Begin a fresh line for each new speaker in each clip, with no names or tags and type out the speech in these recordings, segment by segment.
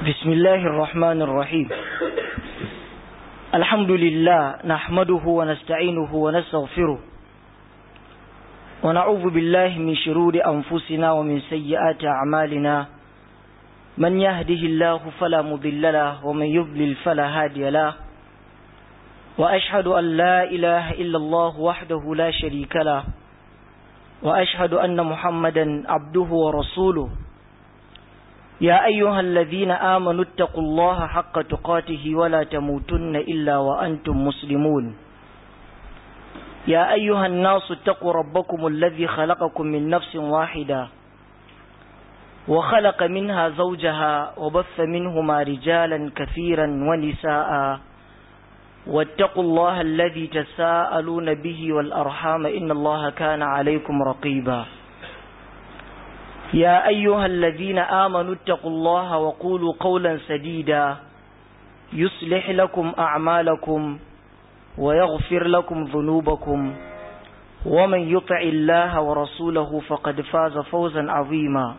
بسم الله الرحمن الرحيم الحمد لله نحمده ونستعينه ونستغفره ونعوذ بالله من شرور أنفسنا ومن سيئات أعمالنا من يهده الله فلا مضل له ومن يضلل فلا هادي له وأشهد أن لا إله إلا الله وحده لا شريك له وأشهد أن محمدا عبده ورسوله يا أيها الذين آمنوا اتقوا الله حق تقاته ولا تموتن إلا وأنتم مسلمون يا أيها الناس اتقوا ربكم الذي خلقكم من نفس واحدة وخلق منها زوجها وبث منهما رجالا كثيرا ونساء واتقوا الله الذي تساءلون به والأرحام إن الله كان عليكم رقيبا يا أيها الذين آمنوا اتقوا الله وقولوا قولا سديدا يصلح لكم أعمالكم ويغفر لكم ذنوبكم ومن يطع الله ورسوله فقد فاز فوزا عظيما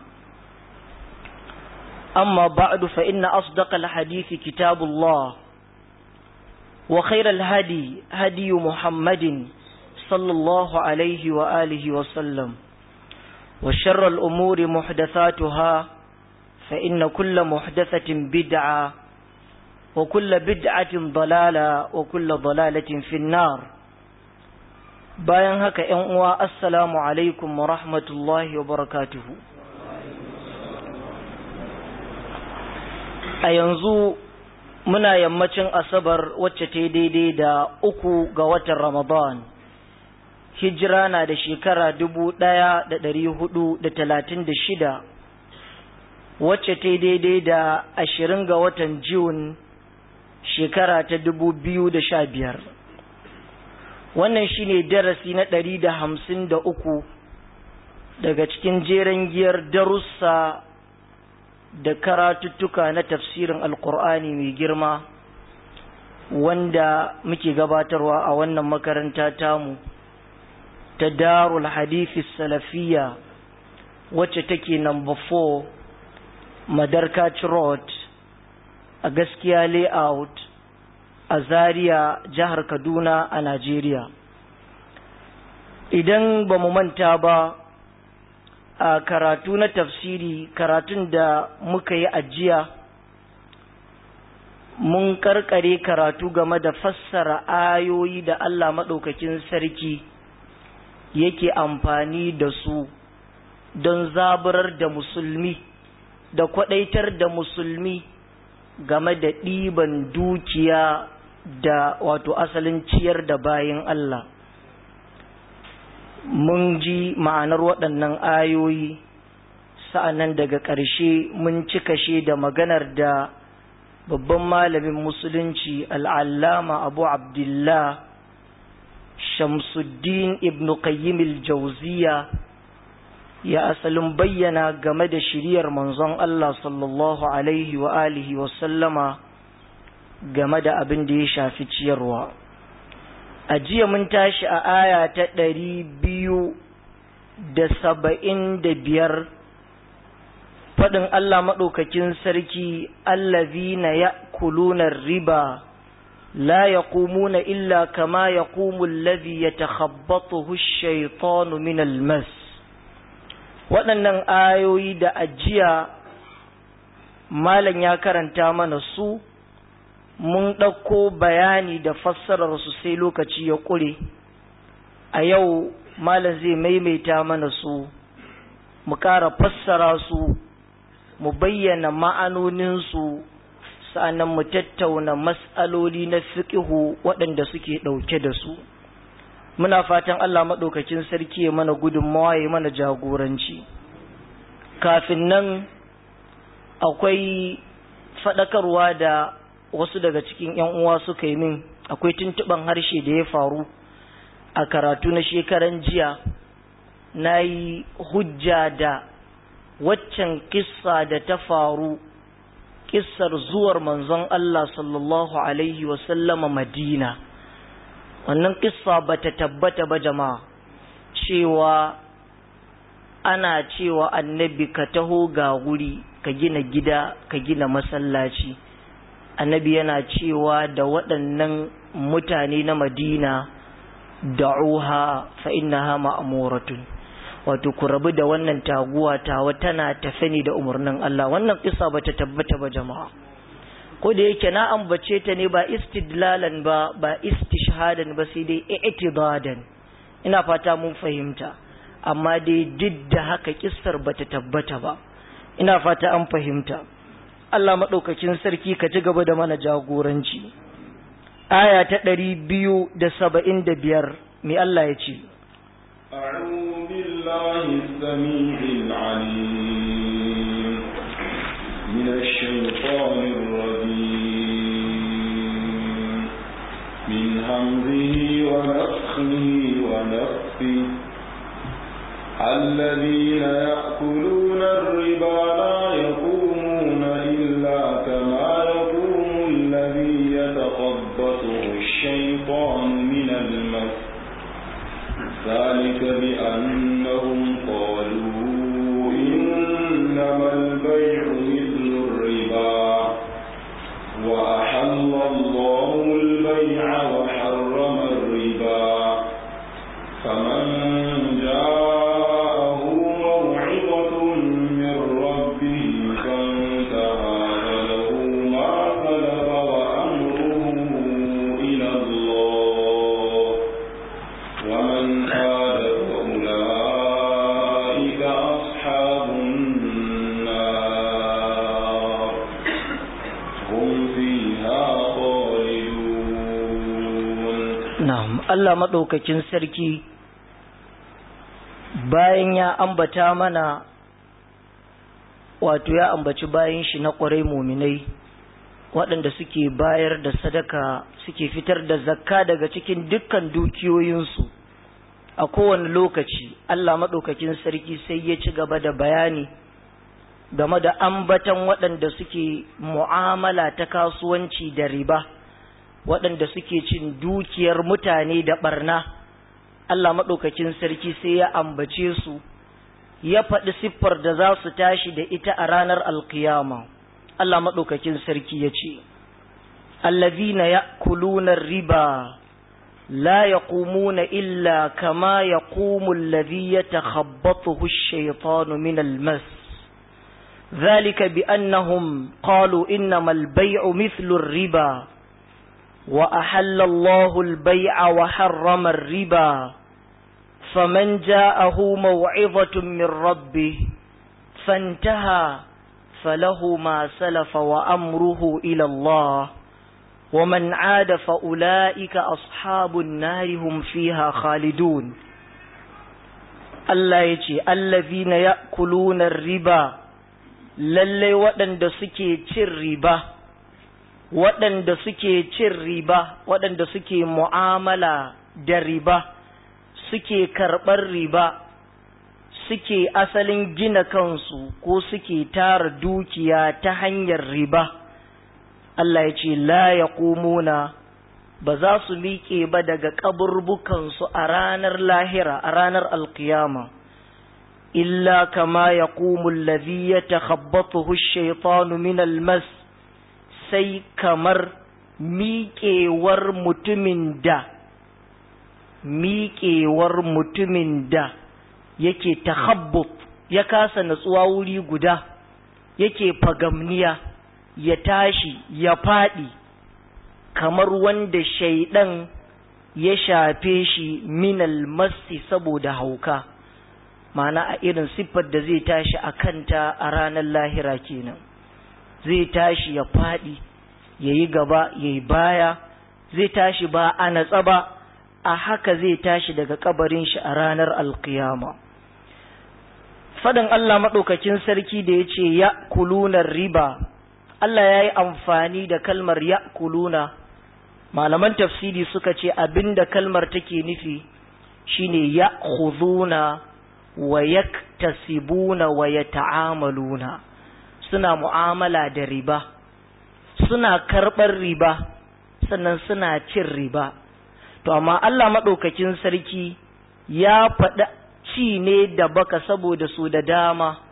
أما بعد فإن أصدق الحديث كتاب الله وخير الهدي هدي محمد صلى الله عليه وآله وسلم وشر الأمور محدثاتها فإن كل محدثة بدعة وكل بدعة ضلالة وكل ضلالة في النار bayan haka ‘yan uwa assalamu alaikum wa rahmatullahi wa barakatuhu a yanzu muna yammacin asabar wacce ta daidai da uku ga watan ramadan hijira na da shekara dubu ɗaya da ɗari hudu da talatin da shida wacce ta daidai da ashirin ga watan Jun shekara ta dubu biyu da sha biyar wannan shine darasi na ɗari da hamsin da uku daga cikin jeren giyar darussa da karatuttuka na tafsirin alkur'ani mai girma wanda muke gabatarwa a wannan makaranta tamu ta darul hadithi salafiya wacce take number 4 madarkaci road a gaskiya layout a zaria jihar kaduna a najeriya idan ba mu manta ba a karatu na tafsiri karatun da muka yi ajiya mun karkare karatu game da fassara ayoyi da allah maɗaukakin sarki yake amfani da su don zaburar da musulmi da kwadaitar da musulmi game da ɗiban dukiya da wato asalin ciyar da bayan Allah mun ji ma'anar waɗannan ayoyi sa'annan daga ƙarshe mun cika shi da maganar da babban malamin musulunci al'allama abu abdullah Shamsuddin ibn Qayyim al-Jawziya ya asalin bayyana game da shiriyar manzon Allah sallallahu alaihi wa alihi wa sallama game da abin da ya shafi ciyarwa. A jiya mun tashi a aya ta ɗari biyu da saba'in da biyar faɗin Allah maɗaukakin sarki allazina ya kulunar riba لا يقومون إلا كما يقوم الذي يتخبطه الشيطان من المس waɗannan ayoyi da ajiya malam ya karanta mana su mun ɗauko bayani da fassararsu sai lokaci ya ƙure a yau malam zai maimaita mana su mu ƙara fassara su mu bayyana ma'anoninsu sa'annan mu tattauna mas'aloli na fiƙihu waɗanda suke ɗauke da su muna fatan Allah maɗaukakin sarki ya mana gudunmawa ya mana jagoranci kafin nan akwai faɗakarwa da wasu daga cikin ‘yan uwa suka yi min akwai tuntuɓan harshe da ya faru a karatu na shekaran jiya na yi hujja da waccan kissa da ta faru kissar zuwar manzon Allah sallallahu Alaihi wasallama Madina wannan kissa ba ta tabbata ba jama'a cewa ana cewa annabi ka taho ga wuri ka gina gida ka gina masallaci annabi yana cewa da waɗannan mutane na madina da'uha fa innaha ma'muratun wato ku rabu da wannan taguwa tawa tana tafe ne da umarnin Allah wannan kisa bata tabbata ba jama'a ko da yake na ambace ta ne ba istidlalan ba ba istishhadan ba sai dai i'tidadan ina fata mun fahimta amma dai duk da haka kissar bata tabbata ba ina fata an fahimta Allah madaukakin sarki ka ci gaba da mana jagoranci aya ta ɗari biyu da saba'in da biyar mai Allah ya ce
أعوذ بالله السميع العليم من الشيطان الرجيم من همزه ونفخه ونفخه الذين يأكلون الربا لا يقومون إلا كما يقوم الذي يتخبطه الشيطان من المس ذلك بأنهم قالوا إنما البيع مثل الربا وأحل الله البيع وحرم الربا فمن جاءه موعظة من ربه فانتهى فله ما سلف وأمره إلى الله ومن عاد فأولئك أصحاب النار هم فيها خالدون
na'am Allah madaukakin sarki bayan ya ambata mana wato ya ambaci bayan shi na ƙwarai muminai waɗanda suke bayar da sadaka suke fitar da zakka daga cikin dukkan dukiyoyinsu a kowane lokaci Allah maɗaukakin sarki sai ya ci gaba da bayani game da ambatan waɗanda suke mu'amala ta kasuwanci da riba waɗanda suke cin dukiyar mutane da ɓarna Allah maɗaukakin sarki sai ya ambace su ya faɗi siffar da za su tashi da ita a ranar alkiyama Allah maɗaukakin sarki ya ce allazina ya'kuluna riba la yaqumuna illa kama yaqumu alladhi yatakhabbathu ash-shaytanu min al-mas ذلك بأنهم قالوا إنما البيع مثل الربا وأحل الله البيع وحرم الربا فمن جاءه موعظة من ربه فانتهى فله ما سلف وأمره إلى الله ومن عاد فأولئك أصحاب النار هم فيها خالدون الله يجي الذين يأكلون الربا للي ودن دسكي الربا waɗanda suke cin riba waɗanda suke mu'amala da riba suke karɓar riba suke asalin gina kansu ko suke tara dukiya ta hanyar riba Allah ya ce la ya ba za su miƙe ba daga ƙaburbukansu a ranar lahira a ranar alkiyama illa kama ya ƙumun lazi ya takhabbatuhu shaitanu min almas sai kamar miƙewar mutumin da miƙewar mutumin da yake tahabbut ya kasa natsuwa wuri guda yake fagamniya ya tashi ya faɗi kamar wanda shaidan ya shafe shi minal masti saboda hauka mana a irin siffar da zai tashi a kanta a ranar lahira kenan zai tashi ya faɗi ya yi gaba ya yi baya zai tashi ba a natsa ba a haka zai tashi daga kabarin shi a ranar alkiyama faɗin Allah maɗaukakin sarki da ya ce ya kulunar riba Allah ya yi amfani da kalmar ya kuluna malaman tafsiri suka ce abinda kalmar take nufi shine ya khuzuna wa yaktasibuna wa yata'amaluna suna mu'amala da riba suna karɓar riba sannan suna cin riba to amma Allah maɗaukakin sarki ya faɗi ci ne da baka saboda su da dama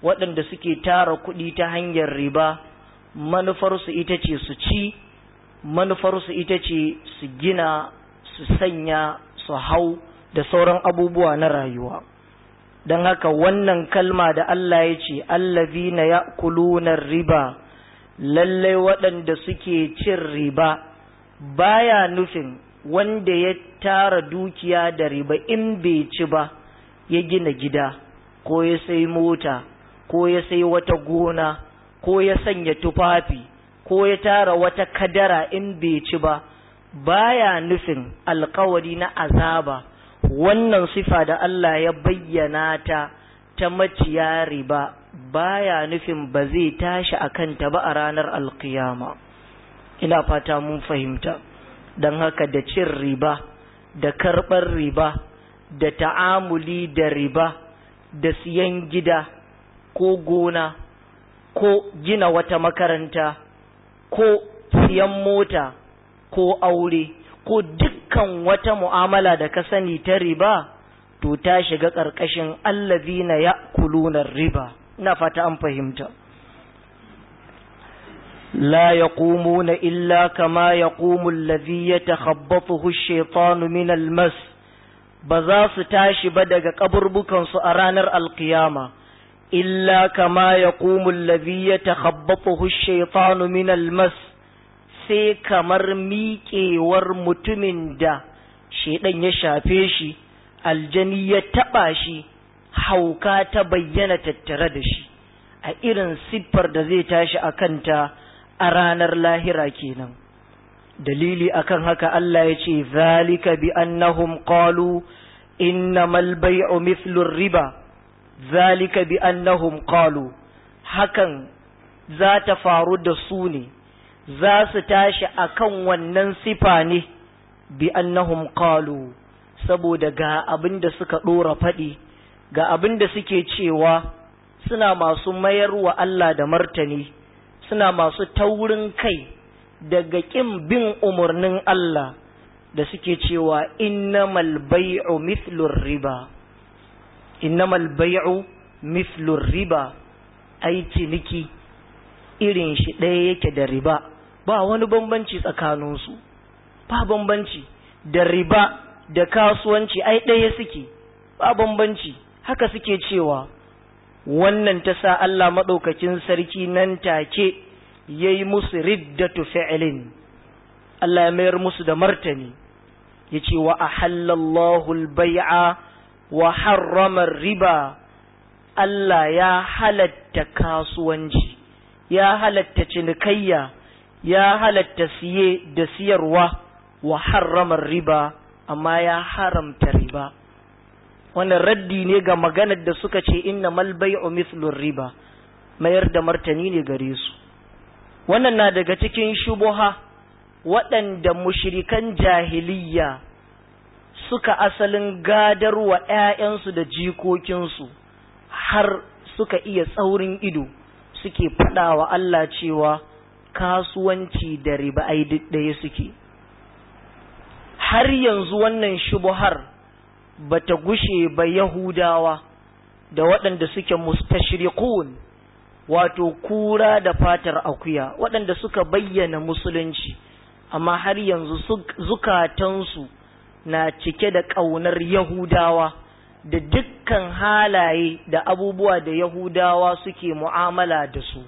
waɗanda suke tara kuɗi ta hanyar riba manufarsu ita ce su ci manufarsu ita ce su gina su sanya su hau da sauran abubuwa na rayuwa don haka wannan kalma da Allah ya ce allazina ya'kuluna riba lallai waɗanda suke cin riba baya nufin wanda ya tara dukiya da riba in bai ci ba ya gina gida ko ya sai mota ko ya sai wata gona ko ya sanya tufafi ko ya tara wata kadara in bai ci ba baya nufin alkawari na azaba wannan sifa da Allah ya bayyana ta ta maciya riba baya nufin ba zai tashi a kanta ba a ranar alkiyama ina fata mun fahimta don haka da cin riba da karɓar riba da ta'amuli da riba da siyan gida ko gona ko gina wata makaranta ko siyan mota ko aure ko dukkan wata mu'amala da ka sani ta riba to ta shiga ƙarƙashin allazina ya'kuluna riba ina fata an fahimta لا يقومون إلا كما يقوم الذي يتخبطه الشيطان من المس بزاس تاشي بدق قبر بكن سأرانر القيامة إلا كما يقوم الذي يتخبطه الشيطان من المس sai kamar miƙewar mutumin da shaidan ya shafe shi aljani ya taɓa shi hauka ta bayyana tattare da shi a irin siffar da zai tashi a kanta a ranar lahira kenan dalili akan haka Allah ya ce zalika bi annahum qalu innamal bay'u mithlu riba zalika bi annahum qalu hakan za ta faru da su ne za su tashi akan wannan sifa ne bi annahum qalu saboda ga abin da suka dora faɗi ga abin da suke cewa suna masu mayar wa Allah da martani suna masu taurin kai daga ƙin bin umarnin Allah da suke cewa innamal bai'u mithlur riba innamal bai'u mithlur riba ai ciniki irin shi ɗaya yake da riba ba wani bambanci tsakaninsu ba bambanci da riba da kasuwanci ai ɗaya suke ba bambanci haka suke cewa wannan ta sa Allah maɗaukakin sarki nan take ya yi musu riddatu fi'ilin Allah ya mayar musu da martani ya ce wa a hallallahu bai'a wa harramar riba Allah ya halatta kasuwanci ya halatta cinikayya ya halatta siye da siyarwa wa harramar riba amma ya haramta riba wannan raddi ne ga maganar da suka ce inna mal bai'u mithlur riba mayar da martani ne gare su wannan na daga cikin shubuha waɗanda mushrikan jahiliya suka asalin gadar wa ‘ya'yansu da jikokinsu har suka iya tsaurin ido suke faɗa wa Allah cewa kasuwanci da riba ai ɗaya suke har yanzu wannan shubuhar bata gushe ba Yahudawa da waɗanda suke mustashriqun wato kura da fatar akuya waɗanda suka bayyana musulunci amma har yanzu zukatansu na cike da ƙaunar Yahudawa da dukkan halaye da abubuwa da Yahudawa suke mu'amala da su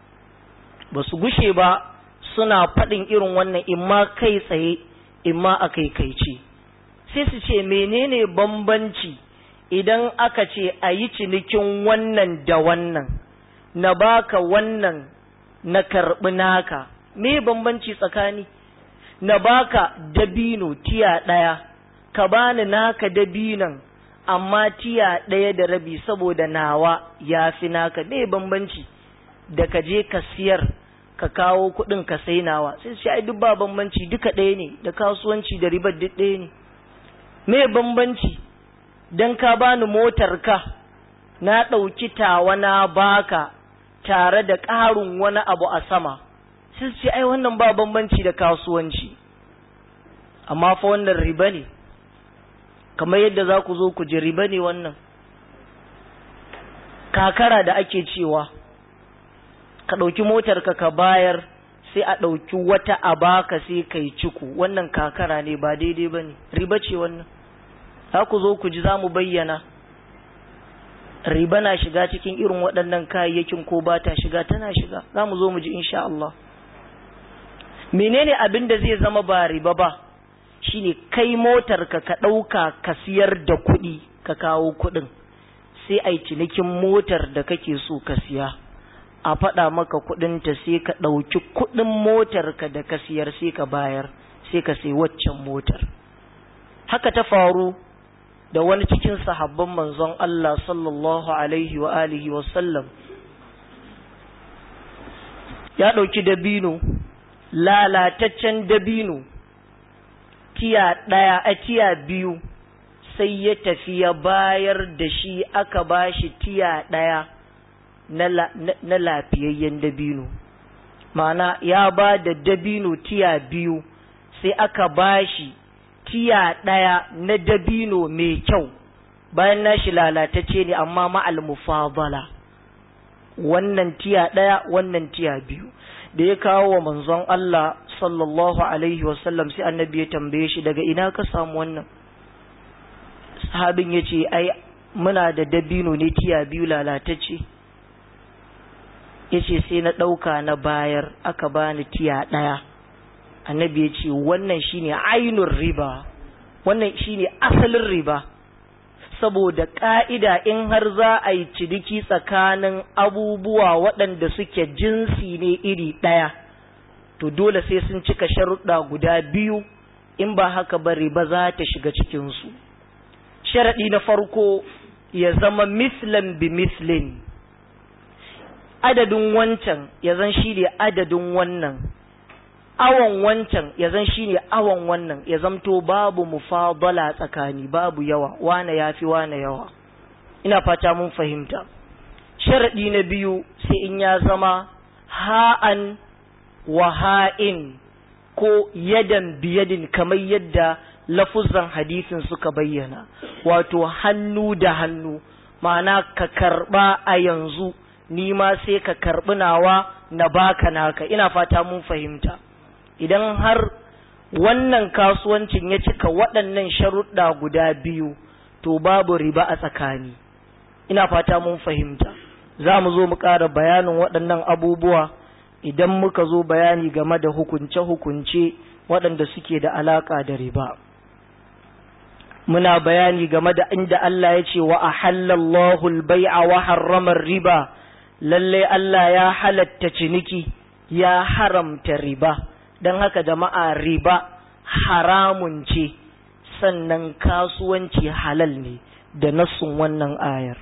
ba su gushe ba suna faɗin irin wannan imma kai tsaye imma a kaikaice sai su ce menene bambanci idan aka ce a yi cinikin wannan da wannan na baka wannan na karɓi naka me bambanci tsakani na baka dabino tiya ɗaya ka bani naka dabinon amma tiya ɗaya da rabi saboda nawa ya fi naka me bambanci da ka je ka siyar ka kawo kuɗin ka sai nawa sai su ai duk ba bambanci duka ɗaya ne da kasuwanci da ribar duk ɗaya ne me bambanci dan ka bani motar ka na ɗauki tawa na baka tare da ƙarin wani abu a sama sai ce ai wannan ba bambanci da kasuwanci amma fa wannan riba ne kamar yadda za ku zo ku ji riba ne wannan kakara da ake cewa ka ɗauki motarka ka bayar sai a ɗauki wata a baka sai kai ciku wannan kakara ne ba daidai ba ne riba ce wannan za ku zo ku ji za mu bayyana riba na shiga cikin irin waɗannan kayayyakin ko ba ta shiga tana shiga za mu zo mu ji insha Allah menene abin da zai zama ba riba ba shine kai motarka ka ɗauka ka siyar da kuɗi ka kawo kuɗin sai a cinikin motar da kake so ka siya a faɗa maka kuɗinta sai ka ɗauki kuɗin motarka da ka siyar sai ka bayar sai ka sai waccan motar haka ta faru da wani cikin sahabban manzon Allah sallallahu alaihi wa alihi wa sallam ya ɗauki dabino lalataccen dabino tiya ɗaya a tiya biyu sai ya tafi ya bayar da shi aka ba shi tiya ɗaya na lafiyayyen dabino ma'ana ya ba da dabino tiya biyu sai aka ba shi tiya ɗaya na dabino mai kyau bayan nashi lalatacce ne amma ma'al mufadala wannan tiya ɗaya wannan tiya biyu da ya kawo wa manzon Allah sallallahu alaihi wasallam sai annabi ya tambaye shi daga ina ka samu wannan sahabin ya ce ai muna da dabino ne tiya biyu lalatacce ya ce sai na ɗauka na bayar aka bani tiya ɗaya annabi ya ce wannan shine ainun riba wannan shine asalin riba saboda ƙa'ida in har za a yi ciniki tsakanin abubuwa waɗanda suke jinsi ne iri ɗaya to dole sai sun cika sharuɗa guda biyu in ba haka ba riba za ta shiga cikinsu sharaɗi na farko ya zama mislan bi mislin adadin wancan ya zan shi ne adadin wannan awon wancan ya zan shi ne awon wannan ya zamto babu mufadala tsakani babu yawa wane ya fi wane yawa ina fata mun fahimta sharaɗi na biyu sai in ya zama ha'an wa ha'in ko yadan biyadin kamar yadda lafuzan hadisin suka bayyana wato hannu da hannu ma'ana ka karɓa a yanzu ni ma sai ka karɓi nawa na baka naka ina fata mun fahimta idan har wannan kasuwancin ya cika waɗannan sharuɗa guda biyu to babu riba a tsakani ina fata mun fahimta za mu zo mu ƙara bayanin waɗannan abubuwa idan muka zo bayani game da hukunce-hukunce waɗanda suke da alaƙa da riba muna bayani game da inda Allah ya ce wa ahallallahu al-bai'a wa harrama riba lalle Allah ya halatta ciniki ya haramta riba don haka jama'a riba haramun ce sannan kasuwanci halal ne da nassun wannan ayar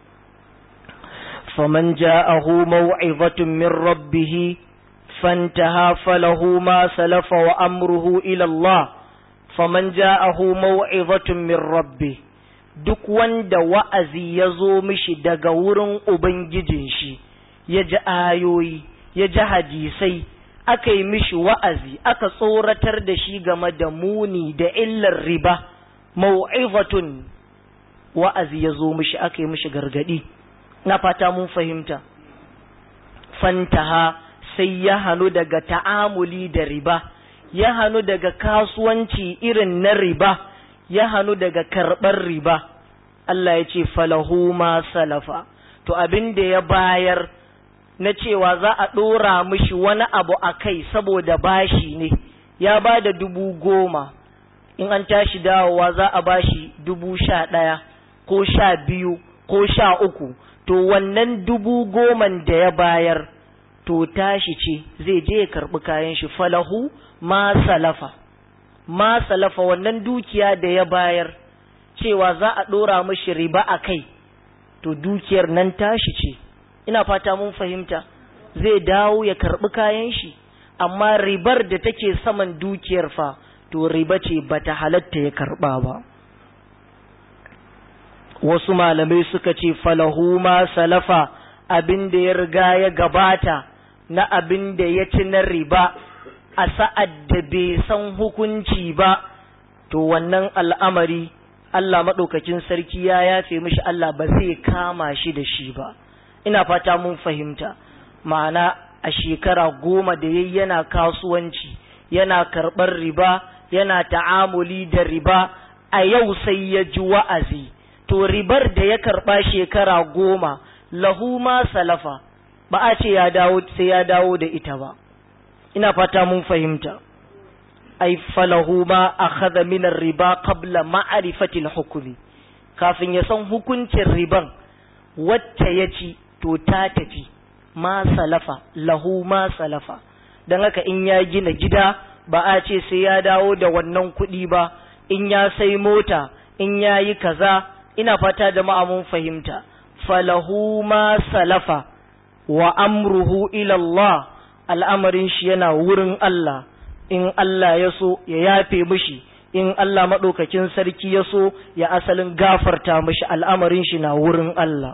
faman ja'ahu maw'izatin min rabbih fantaha falahu ma salafa wa amruhu ila Allah faman ja'ahu maw'izatin min rabbih duk wanda wa'azi ya zo mishi daga wurin ubangijin shi ya ji ayoyi ya ji hadisai aka yi mishi wa'azi aka tsoratar da shi game da muni da illar riba mau'izatun wa'azi ya zo mishi aka yi mishi gargadi na fata mun fahimta fantaha sai ya hannu daga ta'amuli da riba ya hannu daga kasuwanci irin na riba ya hannu daga karɓar riba Allah ya ce falahu ma salafa to abin da ya bayar na cewa za a ɗora mishi wani abu a kai saboda bashi ne ya ba da dubu goma in an tashi dawowa za a bashi dubu sha ɗaya ko sha biyu ko sha uku to wannan dubu goman da ya bayar to tashi ce zai je ya karɓi kayan shi falahu ma salafa ma salafa wannan dukiya da ya bayar cewa za a ɗora mishi riba a kai to dukiyar nan tashi ce ina fata mun fahimta zai dawo ya karɓi kayan shi amma ribar da take saman dukiyar fa to riba ce bata halatta ya karɓa ba wasu malamai suka ce falahu ma salafa abin da ya riga ya gabata na abin da ya ci na riba a sa'ad da bai san hukunci ba to wannan al'amari Allah maɗaukakin sarki ya yafe mishi Allah ba zai kama shi da shi ba ina fata mun fahimta ma'ana a shekara goma da yayi yana kasuwanci yana karɓar riba yana ta'amuli da riba a yau sai ya ji wa'azi to ribar da ya karɓa shekara goma lahu ma salafa ba a ce ya dawo sai ya dawo da ita ba ina fata mun fahimta ai falahu ma akhadha min riba qabla ma'rifati al-hukmi kafin ya san hukuncin riban wacce ya ci to ta tafi ma salafa lahu ma salafa dan haka in ya gina gida ba a ce sai ya dawo da wannan kuɗi ba in ya sai mota in ya yi kaza ina fata jama'a mun fahimta falahu ma salafa wa amruhu ila Allah al'amarin shi yana wurin Allah in Allah ya so ya yafe mishi in Allah maɗaukakin sarki ya so ya asalin gafarta mishi al'amarin shi na wurin Allah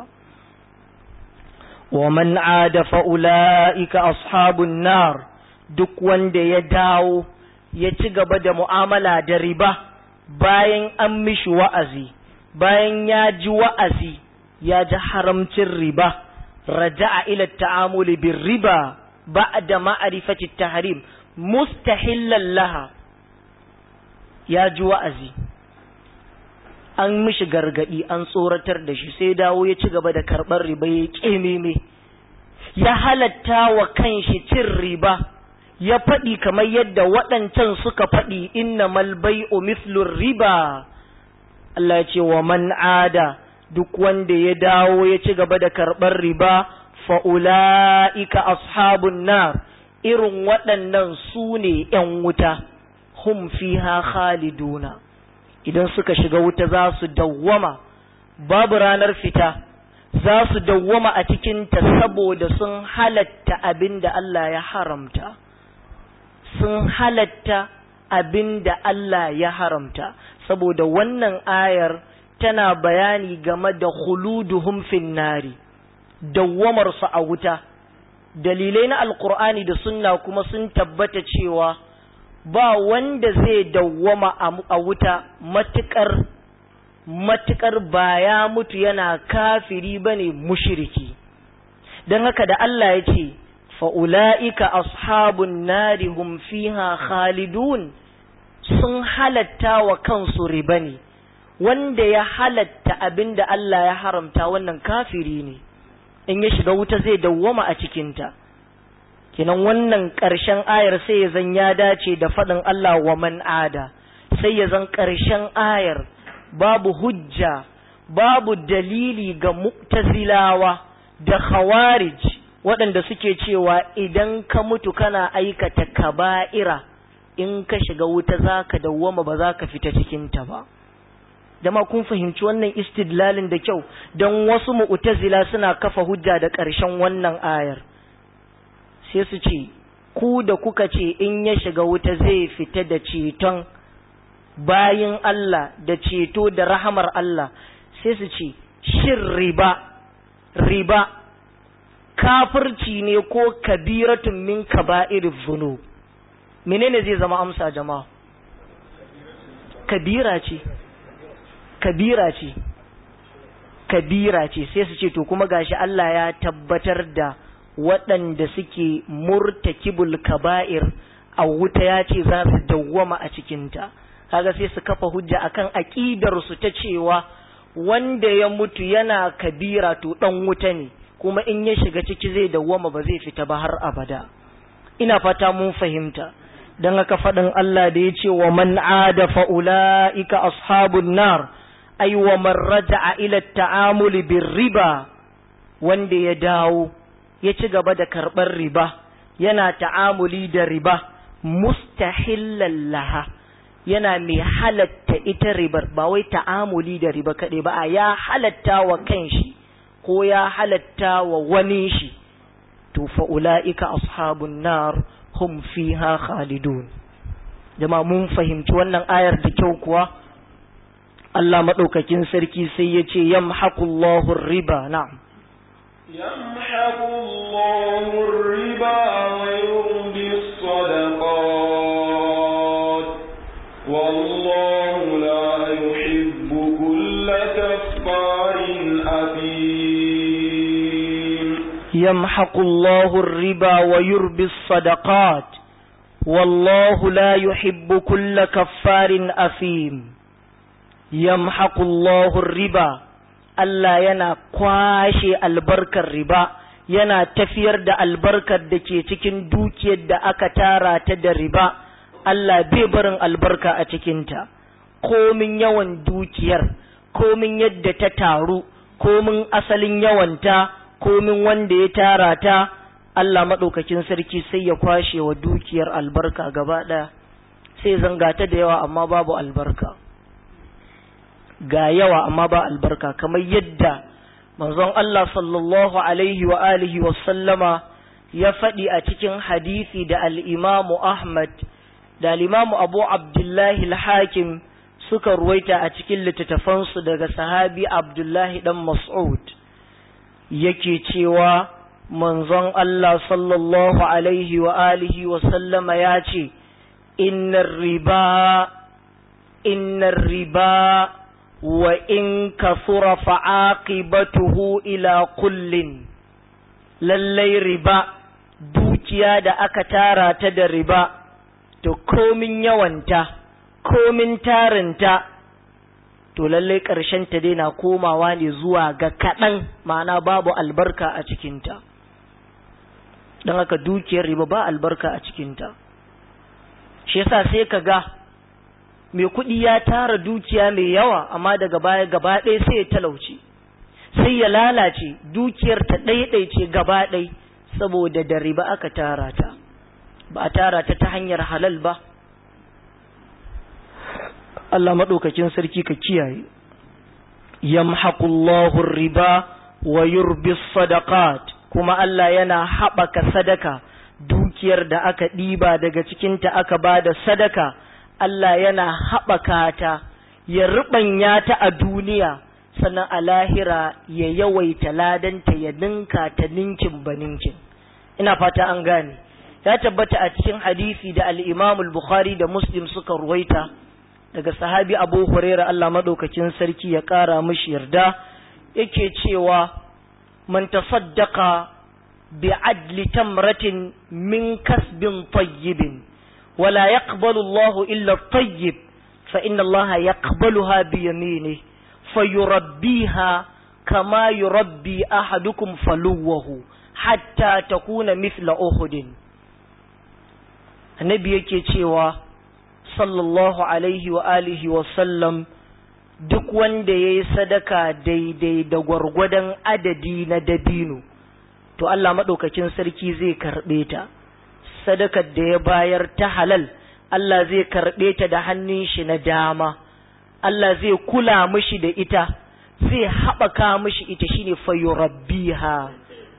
wa man ada fa'ula'ika ashabun nar duk wanda ya dawo ya ci gaba da mu'amala da riba bayan an mishi wa'azi bayan ya ji wa'azi ya ji haramcin riba raja'a ila ta'amuli bin riba ba'da ma'rifati tahrim mustahillan laha ya ji wa'azi an mishi gargadi an tsoratar da shi sai dawo ya ci gaba da karɓar riba ya ƙememe ya halatta wa kanshi cin riba ya faɗi kamar yadda waɗancan suka faɗi inna malbai'u mithlur riba Allah ce wa man ada duk wanda ya dawo ya ci gaba da karɓar riba fa'ula'ika ashabun nar irin waɗannan su ne ‘yan wuta hum fiha khaliduna idan suka shiga wuta za su dawwama babu ranar fita za su dawwama a cikinta saboda sun halatta abin da Allah ya haramta sun halatta abin da Allah ya haramta saboda wannan ayar tana bayani game da khuluduhum fin nari dawwamarsu a wuta dalilai na alkur'ani da sunna kuma sun tabbata cewa ba wanda zai dawwama a wuta matukar matukar ba ya mutu yana kafiri bane mushriki don haka da Allah ya ce fa'ula'ika ashabun nari hum fiha khalidun sun halatta wa kansu riba ne wanda ya halatta abin da Allah ya haramta wannan kafiri ne in ya shiga wuta zai dawwama a cikinta kinan wannan ƙarshen ayar sai ya zan ya dace da faɗin Allah wa man ada sai ya zan ƙarshen ayar babu hujja babu dalili ga mu'tazilawa da khawarij waɗanda suke cewa idan ka mutu kana aikata kaba'ira in ka shiga wuta za ka dawwama ba za ka fita cikinta ba dama kun fahimci wannan istidlalin da kyau don wasu mu'tazila suna kafa hujja da ƙarshen wannan ayar sai su ce ku da kuka ce in ya shiga wuta zai fita da ceton bayin Allah da ceto da rahamar Allah sai su ce shin riba riba kafirci ne ko kabiratun min kaba'ir zunub menene zai zama amsa jama'a kabira ce kabira ce kabira ce sai su ce to kuma gashi Allah ya tabbatar da waɗanda suke murtakibul kaba'ir a wuta ya ce za su dawwama a cikinta kaga sai su kafa hujja akan aqidar su ta cewa wanda ya mutu yana kabira to dan wuta ne kuma in ya shiga ciki zai dawwama ba zai fita ba har abada ina fata mun fahimta dan haka faɗin Allah da ya ce wa man ada fa ulaika ashabun nar ay wa man raja'a ila ta'amuli bir riba wanda ya dawo ya ci gaba da karɓar riba yana ta'amuli da riba mustahillan laha yana mai halatta ita ribar ba wai ta'amuli da riba kaɗai ba ya halatta wa kanshi ko ya halatta wa wani shi to fa ula'ika ashabun nar hum fiha khalidun jama'a mun fahimci wannan ayar da kyau kuwa Allah maɗaukakin sarki sai ya ce yamhaqullahu riba na'am
يمحق الله الربا ويربي الصدقات والله لا يحب كل كفار أثيم
يمحق الله الربا ويربي الصدقات والله لا يحب كل كفار أثيم يمحق الله الربا Allah yana kwashe albarkar riba yana tafiyar da albarkar da ke cikin dukiyar da aka tara ta da riba Allah bai barin albarka a cikinta komin yawan dukiyar komin yadda ta taru komin asalin yawanta komin wanda ya tara ta Allah maɗaukakin sarki sai ya kwashe wa dukiyar albarka gaba ɗaya sai zanga ta da yawa amma babu albarka ga yawa amma ba albarka kamar yadda manzon Allah sallallahu alaihi wa alihi wa sallama ya faɗi a cikin hadisi da al-Imamu Ahmad da al-Imamu Abu Abdullahi al-Hakim suka ruwaita a cikin littattafansu daga sahabi Abdullahi dan Mas'ud yake cewa manzon Allah sallallahu alaihi wa alihi wa sallama ya ce innar riba innar riba wa in kasura fa'aqibatuhu ila kullin lallai riba dukiya da aka tara ta da riba to komin yawanta komin tarinta to lallai ƙarshen ta daina komawa ne zuwa ga kaɗan ma'ana babu albarka a cikinta don haka dukiyar riba ba albarka a cikinta shi yasa sai ka ga mai kuɗi ya tara dukiya mai yawa amma daga baya gaba ɗaya sai ya talauci sai ya lalace dukiyar ta ɗaiɗaice gaba ɗai saboda da riba aka tara ta ba a tara ta ta hanyar halal ba Allah maɗaukakin sarki ka kiyaye yamhaqullahu riba wa yurbi sadaqat kuma Allah yana haɓaka sadaka dukiyar da aka ɗiba daga cikinta aka ba da sadaka Allah yana haɓaka ta ya ruɓanya ta a duniya sannan a lahira ya yawaita ladanta ya ninka ta ninkin ba ninkin ina fata an gane ya tabbata a cikin hadisi da al-Imam al-Bukhari da Muslim suka ruwaita daga sahabi Abu Huraira Allah madaukakin sarki ya ƙara mishi yarda yake cewa man tasaddaqa bi adli tamratin min kasbin tayyibin ولا يقبل الله إلا الطيب فإن الله يقبلها بيمينه فيربيها كما يربي أحدكم فلوه حتى تكون مثل أحد النبي yake cewa sallallahu alaihi wa alihi wa sallam duk wanda ya yi sadaka daidai da gwargwadon adadi na dabino to Allah maɗaukakin sarki zai karɓe ta sadakar da ya bayar ta halal Allah zai karɓe ta da hannun shi na dama Allah zai kula mishi da ita zai haɓaka mishi ita shine fayurabbiha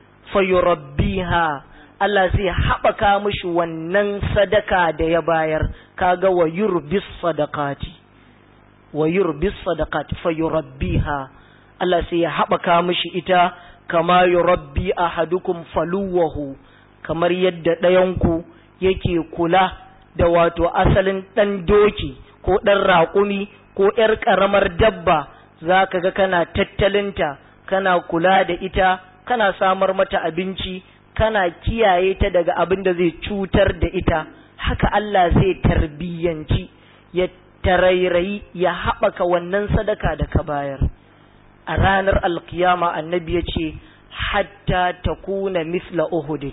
fayurabbiha Allah zai haɓaka mishi wannan sadaka da ya bayar kaga wa yurbis sadaqati wa yurbis sadaqati fayurabbiha Allah sai ya haɓaka mishi ita kama yurabbi ahadukum faluwahu kamar yadda ɗayanku yake kula da wato asalin ɗan doki ko ɗan raƙumi ko ‘yar ƙaramar dabba za ka ga kana tattalinta kana kula da ita kana samar mata abinci kana kiyaye ta daga abin da zai cutar da ita haka Allah zai tarbiyyanci ya tarairayi ya haɓaka wannan sadaka da ka bayar a ranar alkiyama annabi ya ce hatta ta kuna misla uhudin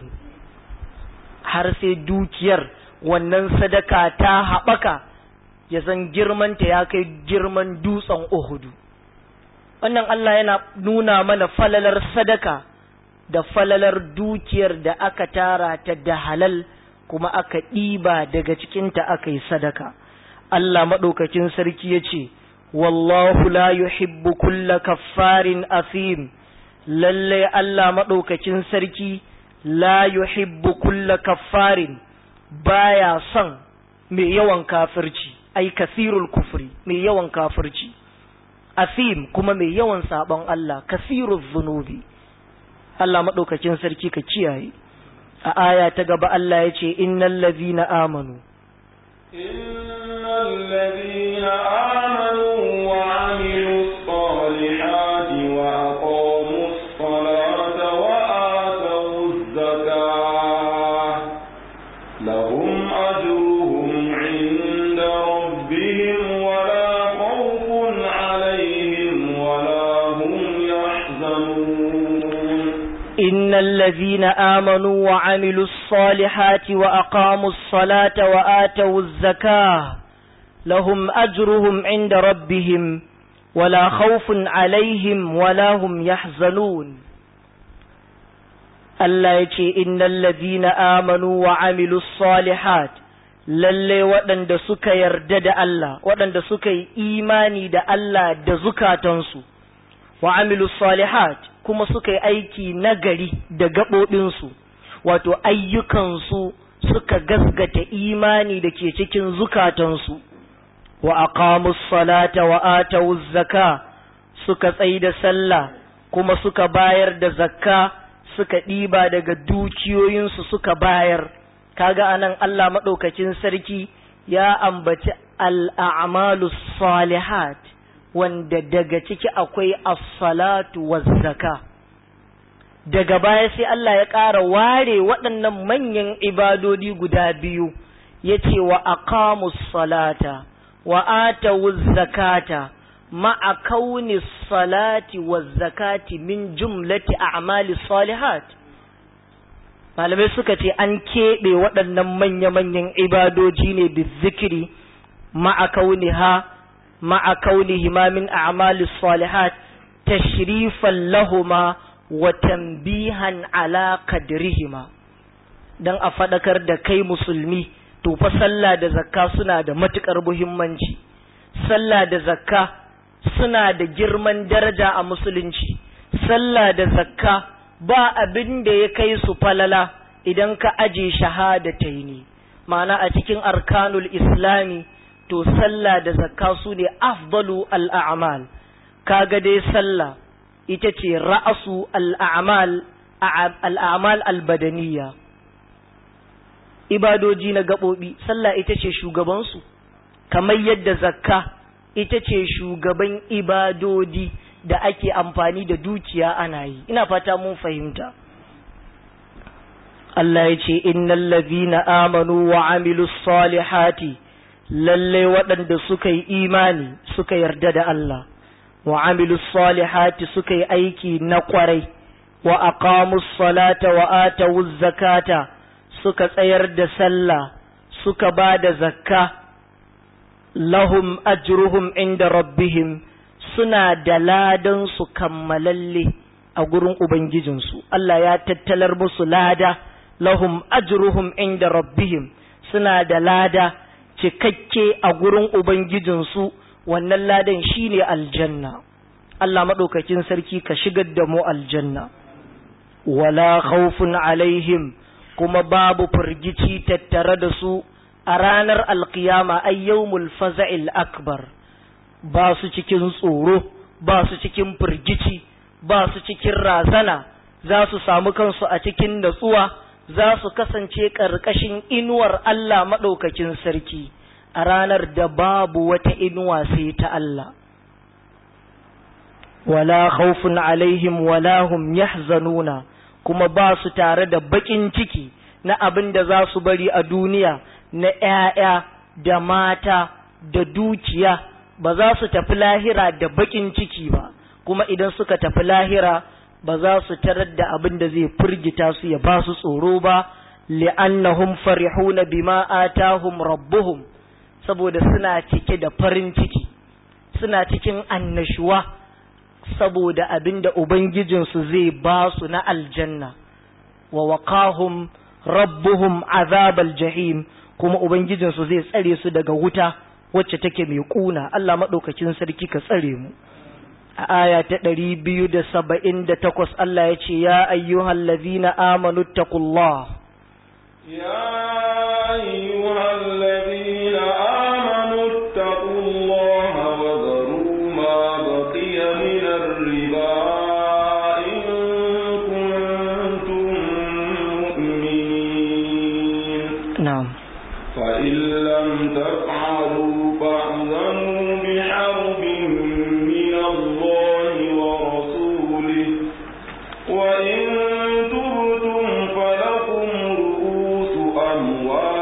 har sai dukiyar wannan sadaka ta haɓaka ya san girmanta ya kai girman dutsen Uhudu. Wannan Allah yana nuna mana falalar sadaka da falalar dukiyar da aka tara ta da halal kuma aka ɗiba daga cikinta aka yi sadaka. Allah maɗaukakin sarki ya ce, Wallahu la yuhibbu kulla kaffarin afim, lallai Allah maɗaukakin sarki la yuhibbu kulla kaffarin baya son mai yawan kafirci ai kasirul kufri mai yawan kafirci asim kuma mai yawan sabon Allah kasirul zunubi Allah madaukakin sarki ka kiyaye a aya ta gaba Allah ya ce innal ladhina amanu
innal ladhina amanu wa amilus salihati wa aqamus salata wa ataw لهم أجرهم عند ربهم ولا خوف عليهم ولا هم يحزنون
إن الذين آمنوا وعملوا الصالحات وأقاموا الصلاة وآتوا الزكاة لهم أجرهم عند ربهم ولا خوف عليهم ولا هم يحزنون Allah ya ce, Innan lazina amanu wa amilu salihat lalle waɗanda suka yarda da Allah, waɗanda suka yi imani da Allah da zukatansu, wa amilu salihat kuma suka yi aiki nagari da gaɓoɓinsu, wato ayyukansu suka gasgata imani da ke cikin zukatansu, wa aqamus salata wa atawuz zaka suka tsayi da sallah kuma suka bayar da zakka suka ɗiba daga dukiyoyinsu suka bayar kaga anan Allah maɗaukacin sarki ya ambaci al'amalu salihat wanda daga ciki akwai as-salatu waz-zaka daga baya sai Allah ya ƙara ware waɗannan manyan ibadodi guda biyu yace wa aqamus salata wa atawuz zakata ma'a kauni salati wa zakati min jumlati a'mali salihat malamai suka ce an keɓe waɗannan manya-manyan ibadoji ne da zikiri ma'a kauni ha ma'a kauni ma min a'mali salihat tashrifan lahuma wa tambihan ala qadrihima dan a faɗakar da kai musulmi to fa sallah da zakka suna da matukar muhimmanci sallah da zakka suna da girman daraja a musulunci sallah da zakka ba abin da ya kai su falala idan ka aje shahadataini ma'ana a cikin arkanul islami to sallah da zakka su ne afdalu al'amal kaga dai sallah ita ce ra'asu al'amal al'amal albadaniya ibadoji na gaɓoɓi sallah ita ce shugabansu kamar yadda zakka ita ce shugaban ibadodi da ake amfani da dukiya ana yi ina fata mun fahimta Allah ya ce innal ladhina amanu wa amilus salihati lalle waɗanda suka yi imani suka yarda da Allah wa amilus salihati suka yi aiki na kwarai wa aqamus salata wa atawuz zakata suka tsayar da sallah suka ba da zakka lahum ajruhum inda rabbihim suna da ladan su kammalalle a gurin ubangijinsu Allah ya tattalar musu lada lahum ajruhum inda rabbihim suna da lada cikakke a gurin ubangijinsu wannan ladan shine aljanna Allah maɗaukakin sarki ka shigar da mu aljanna wala khawfun alaihim kuma babu firgici tattare da su a ranar alkiyama ay yawmul faza'il akbar ba su cikin tsoro ba su cikin firgici ba su cikin razana za su samu kansu a cikin natsuwa za su kasance ƙarƙashin inuwar Allah maɗaukakin sarki a ranar da babu wata inuwa sai ta Allah wala khawfun alaihim wala hum yahzanuna kuma ba su tare da baƙin ciki na abin da za su bari a duniya na ‘ya'ya da mata da dukiya ba za su tafi lahira da baƙin ciki ba kuma idan suka tafi lahira ba za su tarar da abin da zai firgita su ya ba su tsoro ba li'annahum farihuna bima atahum rabbuhum saboda suna cike da farin ciki suna cikin annashuwa saboda abin da ubangijinsu zai ba su na aljanna wa waqahum rabbuhum azabal jahim kuma ubangijinsu zai tsare su daga wuta wacce take mai kuna Allah madaukakin sarki ka tsare mu a aya ta ɗari biyu da saba'in da takwas Allah ya ce ya ayyuhal ladhina amanu taqullah
يا أيها الذين آمنوا اتقوا الله وذروا ما بقي من الربا إن كنتم مؤمنين
na'am
فإن لم تفعلوا فاعذنوا بحرب من الله ورسوله وإن تبتم فلكم رؤوس أموالكم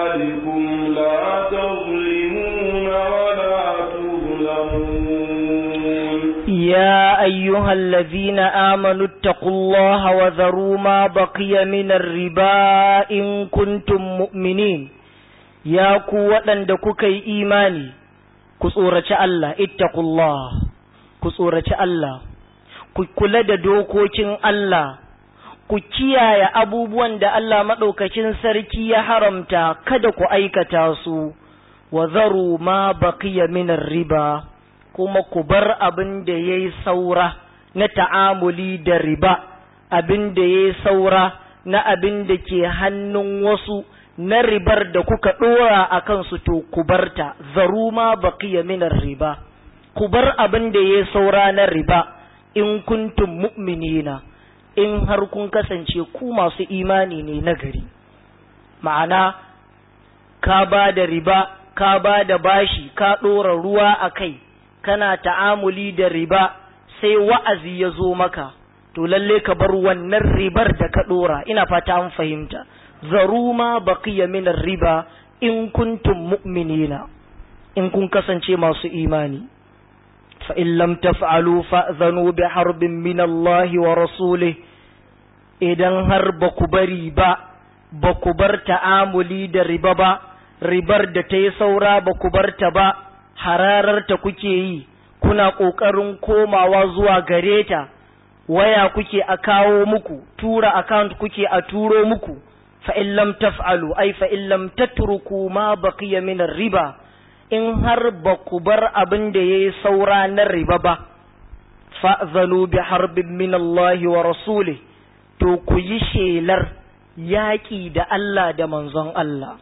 أيها الذين آمنوا اتقوا الله وذروا ما بقي من الربا إن كنتم مؤمنين يا قوة دكوك إيماني كسورة الله اتقوا الله كسورة الله kula da dokokin Allah ku kiyaye abubuwan da Allah maɗaukacin sarki ya haramta kada ku aikata su wa zaru ma baqiya minar riba kuma ku bar abin da ya yi saura na ta'amuli da riba abin da ya yi saura na abin da ke hannun wasu na ribar da kuka ɗora a kansu to ku barta zaru ma baqiya minar riba ku bar abin da ya yi saura na riba in kuntum mu'minina in har kun kasance ku masu imani ne na gari ma'ana ka ba da riba ka ba da bashi ka ɗora ruwa a kai kana ta'amuli da riba sai wa'azi ya zo maka to lalle ka bar wannan ribar da ka ɗora ina fata an fahimta zaru ma baqiya min riba in kuntum mu'minina in kun kasance masu imani fa in lam taf'alu fa'zanu bi harbin min Allah wa rasulih idan har ba ku bari ba ba ku bar ta'amuli da riba ba ribar da ta yi saura ba ku bar ta ba hararta kuke yi kuna ƙoƙarin komawa zuwa gare ta waya kuke a kawo muku tura account kuke a turo muku fa in lam taf'alu ai fa in lam tatruku ma baqiya min riba in har ba ku bar abin da yayi saura na riba ba fa'zanu bi harbin min Allah wa rasulih to ku yi shelar yaƙi da Allah da manzon Allah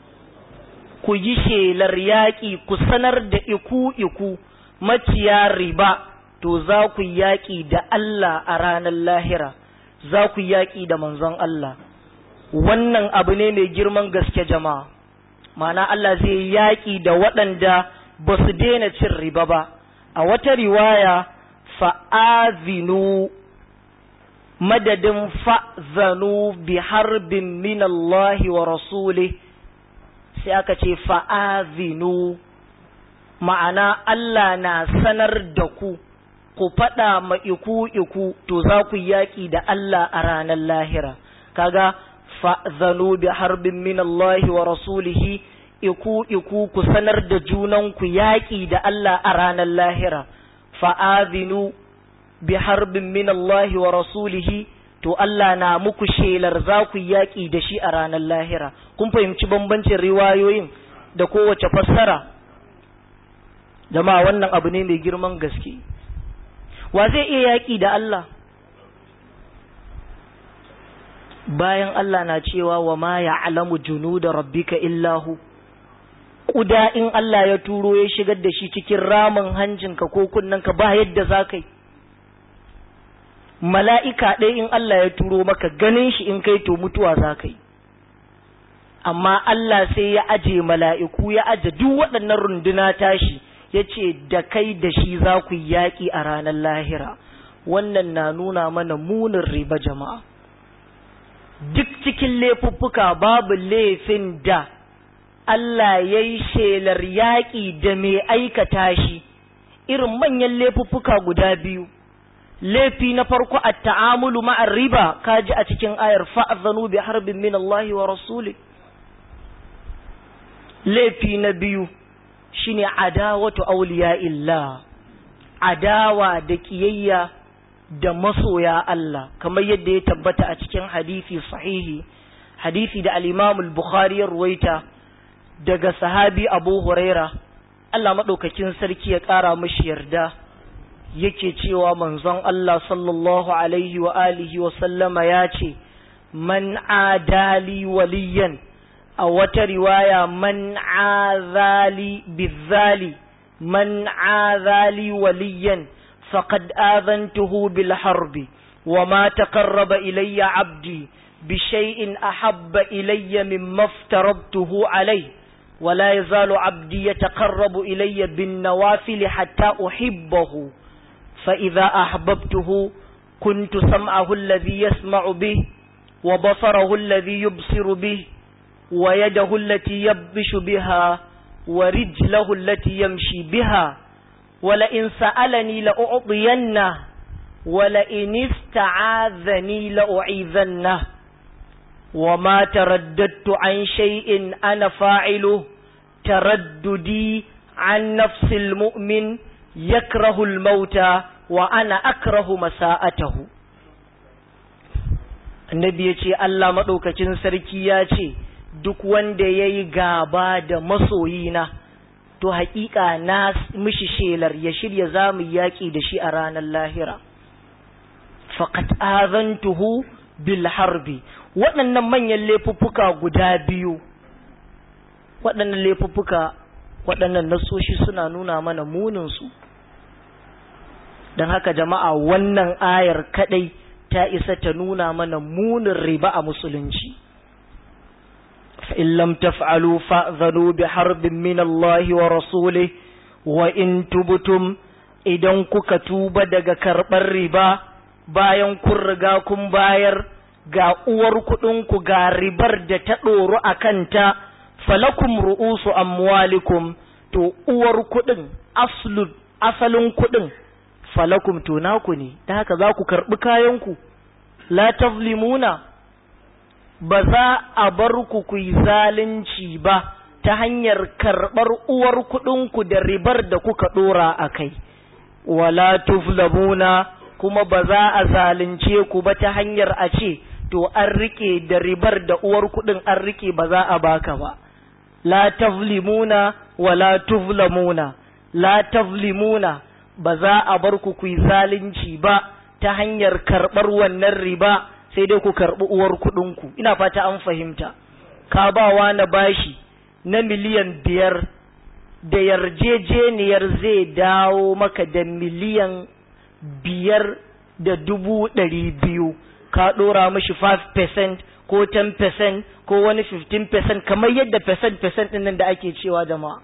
ku yi shelar yaƙi ku sanar da iku-iku maciya riba to za ku yaƙi da Allah a ranar lahira za ku yaƙi da manzon Allah wannan abu ne mai girman gaske jama'a mana Allah zai yaƙi da waɗanda ba su daina cin riba ba a wata riwaya fa'azinu madadin fa'zanu bi harbin minallahi wa rasulih sai aka ce fa'azinu ma'ana Allah na sanar da ku ku faɗa ma iku iku to za ku yaƙi da Allah a ranar lahira kaga fa'zanu bi harbin minallahi wa rasulihi iku iku ku sanar da junan ku yaƙi da Allah a ranar lahira fa'azinu bi harbin minallahi wa rasulihi to Allah na muku shelar za ku yaƙi da shi a ranar lahira kun fahimci bambancin riwayoyin da kowace fassara jama'a wannan abu ne mai girman gaske wa zai iya yaƙi da Allah bayan Allah na cewa wa ma ya'lamu junuda rabbika illahu kuda in Allah ya turo ya shigar da shi cikin ramin hanjinka ko kunnanka ba yadda za ka yi mala'ika ɗaya in Allah ya turo maka ganin shi in kai to mutuwa za ka yi amma Allah sai ya aje mala'iku ya aje duk waɗannan runduna tashi ya ce da kai da shi za ku yaƙi a ranar lahira wannan na nuna mana munin riba jama'a duk cikin laifuffuka babu laifin da Allah ya yi shelar yaƙi da mai aikata shi irin manyan laifuffuka guda biyu laifi na farko a ta'amulu ma'ar riba kaji a cikin ayar fa'azanu bi harbin min Allah wa rasuli laifi na biyu shine adawatu awliya illa adawa da kiyayya da masoya Allah kamar yadda ya tabbata a cikin hadisi sahihi hadisi da al-Imam al-Bukhari ya ruwaita daga sahabi Abu Huraira Allah madaukakin sarki ya kara mishi yarda yake cewa manzon Allah sallallahu alaihi wa alihi wa sallama ya ce man adali waliyan a wata riwaya man azali bizali man azali waliyan faqad azantuhu bil harbi wa ma taqarraba ilayya abdi بشيء أحب إلي مما افترضته عليه ولا يزال عبدي يتقرب إلي بالنوافل حتى أحبه فإذا أحببته كنت سمعه الذي يسمع به وبصره الذي يبصر به ويده التي يبش بها ورجله التي يمشي بها ولئن سألني لأعطينه wala inista'adhani la'u'idhanna wa ma taraddadtu an shay'in ana fa'ilu taraddudi an nafsil mu'min yakrahu al-mauta wa ana akrahu masa'atahu annabi ya ce Allah maɗaukacin sarki ya ce duk wanda ya yi gaba da masoyina to haƙiƙa na mishi shelar ya shirya za mu yaƙi da shi a ranar lahira faƙat azantuhu bil harbi waɗannan manyan laifuffuka guda biyu waɗannan laifuffuka waɗannan nasoshi suna nuna mana muninsu don haka jama'a wannan ayar kaɗai ta isa ta nuna mana munin riba a musulunci فإن لم تفعلوا فأذنوا بحرب من الله ورسوله وإن تبتم idan kuka tuba daga karɓar riba bayan kun riga kun bayar ga uwar kuɗinku ga ribar da ta ɗoru a kanta falakum ru'usu amwalikum to uwar kuɗin asalin kuɗin falakum to naku ne da haka za ku karɓi kayanku la tazlimuna ba za a bar ku ku yi zalunci ba ta hanyar karɓar uwar kuɗinku da ribar da kuka ɗora a kai, wala tuflamuna kuma ba za a zalunce ku ba ta hanyar a ce, to an riƙe da ribar da uwar kuɗin an riƙe ba za a baka ba. La taflimuna wala tuflamuna, la taflimuna ba za a bar ku ku yi zalunci ba ta hanyar karɓar wannan riba. sai dai ku karɓi uwar kuɗinku ina fata an fahimta ka bawa na bashi na miliyan biyar da yarjejeniyar zai dawo maka da miliyan biyar da dubu ɗari biyu ka ɗora mashi 5% ko 10% ko wani 15% kamar yadda percent percent ɗin nan da ake cewa jama'a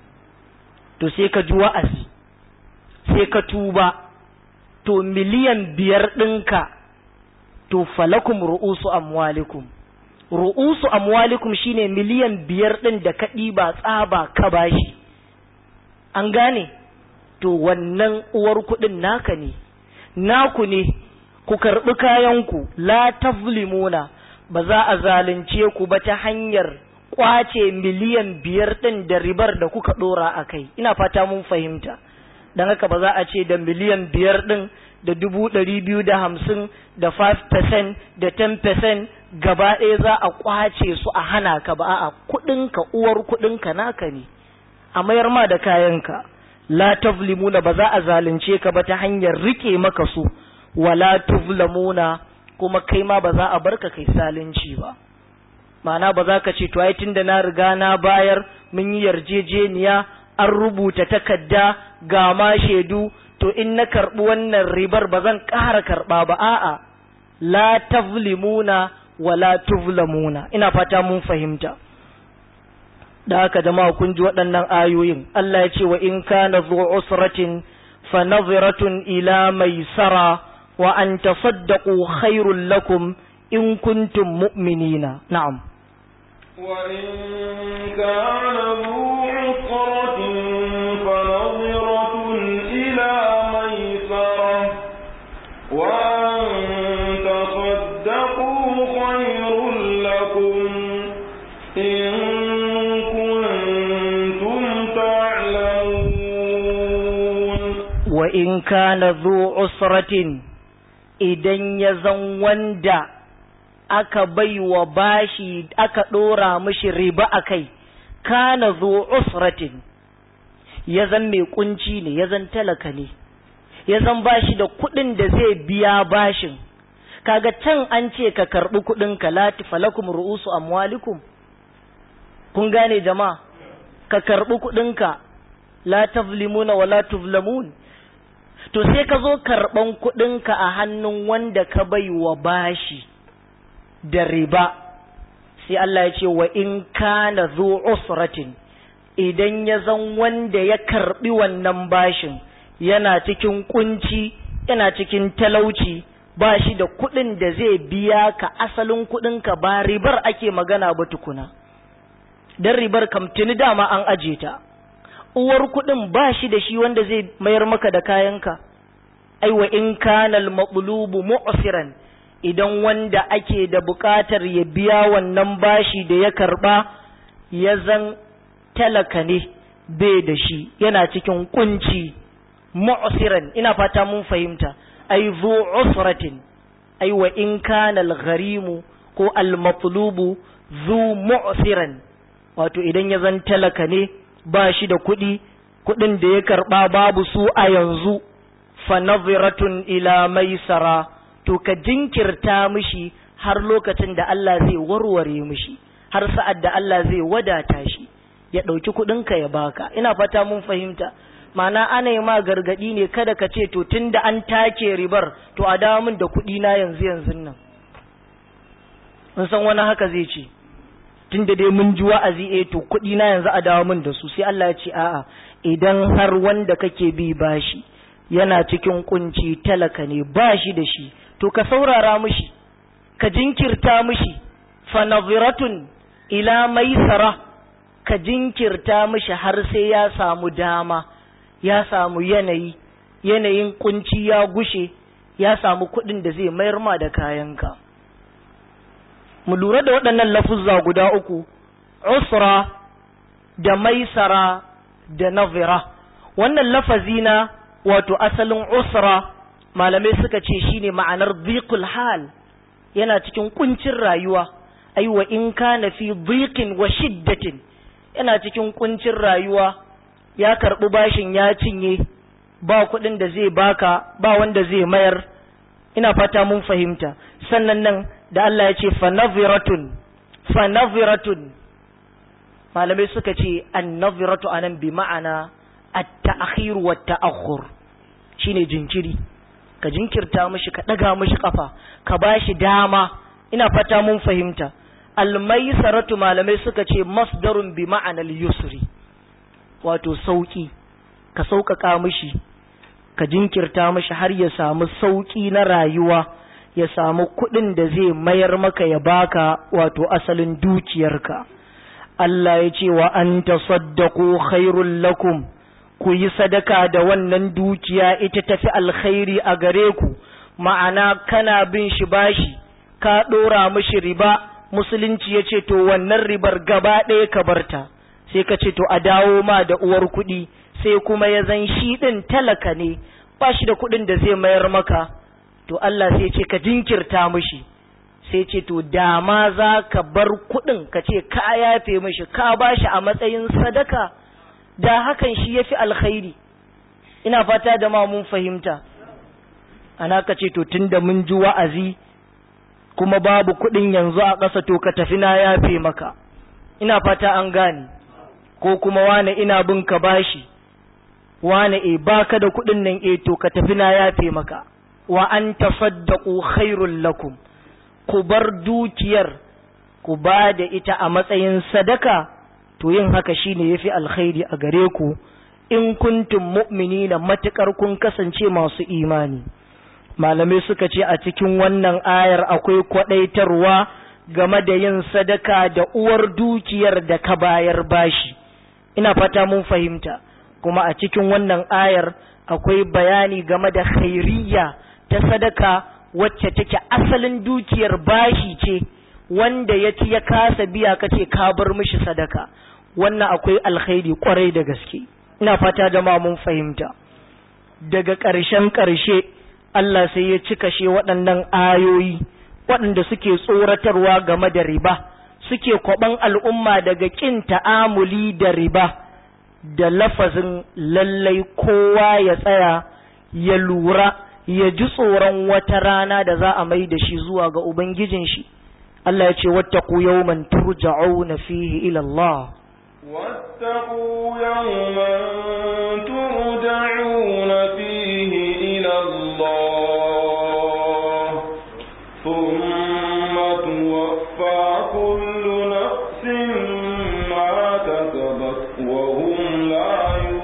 to sai ka ji wa'azi sai ka tuba to miliyan biyar ɗinka to falakum ru'usu amwalikum ru'usu amwalikum shine miliyan biyar ɗin da ka ɗiba tsaba ka bashi an gane to wannan uwar kuɗin naka ne naku ne ku karɓi kayanku la tazlimuna ba za a zalunce ku ba ta hanyar kwace miliyan biyar ɗin da ribar da kuka ɗora a kai ina fata mun fahimta don haka ba za a ce da miliyan biyar ɗin da dubu ɗari biyu da hamsin da 5% da 10% gaba ɗaya za a kwace su a hana ka ba a kuɗinka uwar kuɗinka naka ne a mayar ma da kayanka la tazlimuna ba za a zalunce ka ba ta hanyar rike maka su wala tuzlamuna kuma kai ma ba za a barka kai zalunci ba ma'ana ba za ka ce to ai tunda na riga na bayar mun yi yarjejeniya an rubuta takarda ga ma shaidu to in na karɓi wannan ribar ba zan ƙara karɓa ba a'a la tazlimuna wala tuzlamuna ina fata mun fahimta da haka jama'a kun ji waɗannan ayoyin Allah ya ce wa in kana zu usratin fa nadhiratun ila maisara wa an tasaddaqu khairul lakum in kuntum mu'minina na'am
wa in kana zu usratin fa nadhiratun ila maisara wa an tasaddaqu khairul lakum in
wa in kana zu usratin idan ya zan wanda aka baiwa bashi aka ɗora mishi riba a kai kana zu usratin ya zan mai kunci ne ya zan talaka ne ya zan bashi da kuɗin da zai biya bashin kaga can an ce ka karɓi kuɗin ka lati falakum ru'usu amwalikum kun gane jama'a ka karɓi kuɗinka la tazlimuna wa la tuzlamun to sai ka zo karɓan kuɗinka a hannun wanda ka bai wa bashi da riba sai Allah ya ce wa in kana zu usratin idan ya zan wanda ya karɓi wannan bashin yana cikin kunci yana cikin talauci ba shi da kuɗin da zai biya ka asalin kuɗinka ba ribar ake magana ba tukuna don ribar kam tuni dama an aje ta uwar kuɗin ba shi da shi wanda zai mayar maka da kayanka ai wa in kana al-maqlubu mu'siran idan wanda ake da buƙatar ya biya wannan bashi da ya karba ya zan talaka ne bai da shi yana cikin kunci mu'siran ina fata mun fahimta ai zu usratin ai wa in kana al-gharimu ko al-matlubu zu mu'siran wato idan ya zan talaka ne ba shi da kuɗi kuɗin da ya karɓa babu su a yanzu fa nadhiratun ila maisara to ka jinkirta mishi har lokacin da Allah zai warware mishi har sa'ad da Allah zai wadata shi ya ɗauki kuɗinka ya baka ina fata mun fahimta ma'ana ana yi ma gargaɗi ne kada ka ce to tun da an take ribar to a dawo min da kuɗi na yanzu yanzu nan mun san wani haka zai ce tun da dai mun ji wa'azi eh to kuɗi na yanzu a dawo min da su sai Allah ya ce a'a idan har wanda kake bi bashi yana cikin kunci talaka ne ba shi da shi to ka saurara mishi ka jinkirta mishi fa nadhiratun ila maisara ka jinkirta mishi har sai ya samu dama ya samu yanayi yanayin kunci ya gushe ya samu kuɗin da zai mayar ma da kayanka mu lura da waɗannan lafuzza guda uku usra da maisara da nazira wannan lafazi na wato asalin usra malamai suka ce shine ma'anar dhiqul hal yana cikin kuncin rayuwa ai wa in kana fi dhiqin wa shiddatin yana cikin kuncin rayuwa ya karɓi bashin ya cinye ba kuɗin da zai baka ba wanda zai mayar ina fata mun fahimta sannan nan da Allah ya ce fanaviratun fanaviratun malamai suka ce annaviratu anan bi ma'ana at-ta'khir wa at-ta'akhur shine jinkiri ka jinkirta mishi ka daga mishi kafa ka bashi dama ina fata mun fahimta al-maisaratu malamai suka ce masdarun bi ma'anal yusri wato sauki ka sauƙaƙa mishi ka jinkirta mishi har ya samu sauki na rayuwa ya samu kuɗin da zai mayar maka ya baka wato asalin dukiyarka Allah ya ce wa an tasaddaqu khairul lakum ku yi sadaka da wannan dukiya ita tafi alkhairi a gare ku ma'ana kana bin shi bashi ka ɗora mishi riba musulunci ya ce to wannan ribar gaba ɗaya ka barta sai ka ce to a dawo ma da uwar kuɗi sai kuma ya zan shi ɗin talaka ne ba shi da kuɗin da zai mayar maka to Allah sai ce ka jinkirta mishi sai ce to dama za ka bar kuɗin ka ce ka yafe mishi ka ba shi a matsayin sadaka da hakan shi ya fi alkhairi ina fata da ma mun fahimta ana ka ce to tun da mun ji wa'azi kuma babu kuɗin yanzu a ƙasa to ka tafi na yafe maka ina fata an gane ko kuma wane ina bin ka bashi wane e baka da kuɗin nan e to ka tafi na yafe maka wa an tasaddaqu khairul lakum ku bar dukiyar ku ba da ita a matsayin sadaka to yin haka shine yafi alkhairi a gare ku in kuntum mu'minina matukar kun kasance masu imani malamai suka ce a cikin wannan ayar akwai kwadaitarwa game da yin sadaka da uwar dukiyar da ka bayar bashi ina fata mun fahimta kuma a cikin wannan ayar akwai bayani game da khairiyya ta sadaka wacce take asalin dukiyar bashi ce wanda ya ci ya kasa biya kace ka bar mishi sadaka wannan akwai alkhairi kwarai da gaske ina fata jama'a mun fahimta daga ƙarshen ƙarshe Allah sai ya cika she waɗannan ayoyi waɗanda suke tsoratarwa game da riba suke kwaban al'umma daga ƙin ta'amuli da riba da lafazin lallai kowa ya tsaya ya lura ya ji tsoron wata rana da za a mai da shi zuwa ga Ubangijin shi Allah ya ce wattaku yawman turja'una fihi ila Allah
واتقوا يوما ترجعون فيه إلى الله ثم توفى كل نفس ما كسبت وهم لا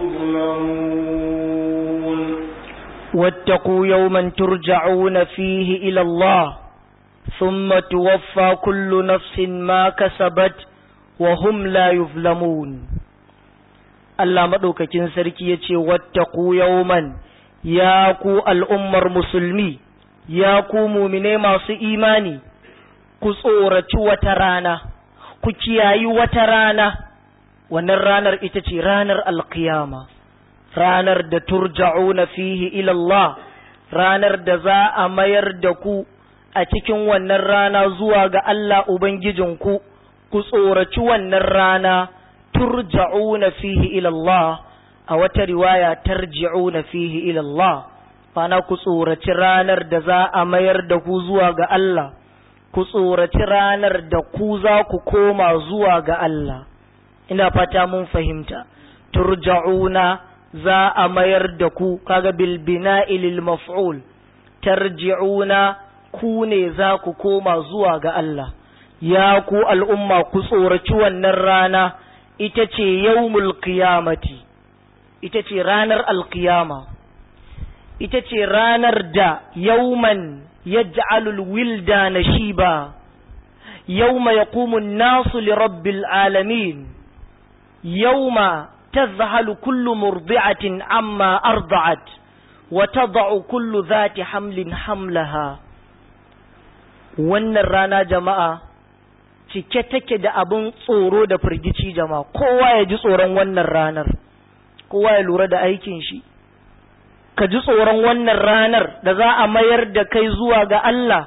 يظلمون
واتقوا يوما ترجعون فيه إلى الله ثم توفى كل نفس ما كسبت وهم لا يظلمون Allah maɗaukakin sarki ya ce, Wattaku yauman ya ku al'ummar musulmi ya ku mumine masu imani ku tsoraci wata rana ku kiyayi wata rana wannan ranar ita ce ranar alkiyama ranar da turja'una fihi ilallah ranar da za a mayar da ku a cikin wannan rana zuwa ga Allah Ubangijinku ku tsoraci wannan rana turja'una fihi ilallah a wata riwaya tarji'una fihi ilallah mana ku tsoraci ranar da za a mayar da ku zuwa ga Allah ku tsoraci ranar da ku za ku koma zuwa ga Allah ina fata mun fahimta turja'una za a mayar da ku kaga bil bina'i lil maf'ul tarji'una ku ne za ku koma zuwa ga Allah ya ku al'umma ku tsoraci wannan rana ita ce yawmul qiyamati ita ce ranar alkiyama ita ce ranar da yawman yaj'alul wilda nashiba yawma yaqumu an-nasu li rabbil alamin yawma tazhalu kullu murdi'atin amma arda'at wa tad'u kullu dhati hamlin hamlaha wannan rana jama'a cike take da abin tsoro da firgici jama'a kowa ya ji tsoron wannan ranar kowa ya lura da aikin shi ka ji tsoron wannan ranar da za a mayar da kai zuwa ga Allah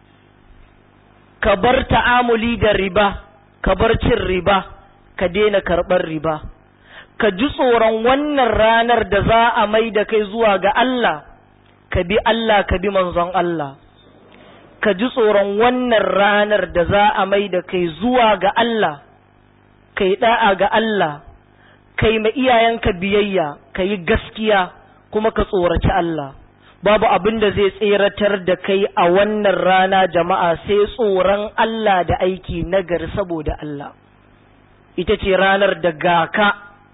ka bar ta'amuli da riba ka bar cin riba ka daina karɓar riba ka ji tsoron wannan ranar da za a mai da kai zuwa ga Allah ka bi Allah ka bi manzon Allah ka ji tsoron wannan ranar da za a mai da kai zuwa ga Allah kai da'a ga Allah kai ma iyayenka biyayya ka yi gaskiya kuma ka tsoraci Allah babu abin da zai tseratar da kai a wannan rana jama'a sai tsoron Allah da aiki nagari saboda Allah ita ce ranar da ga ka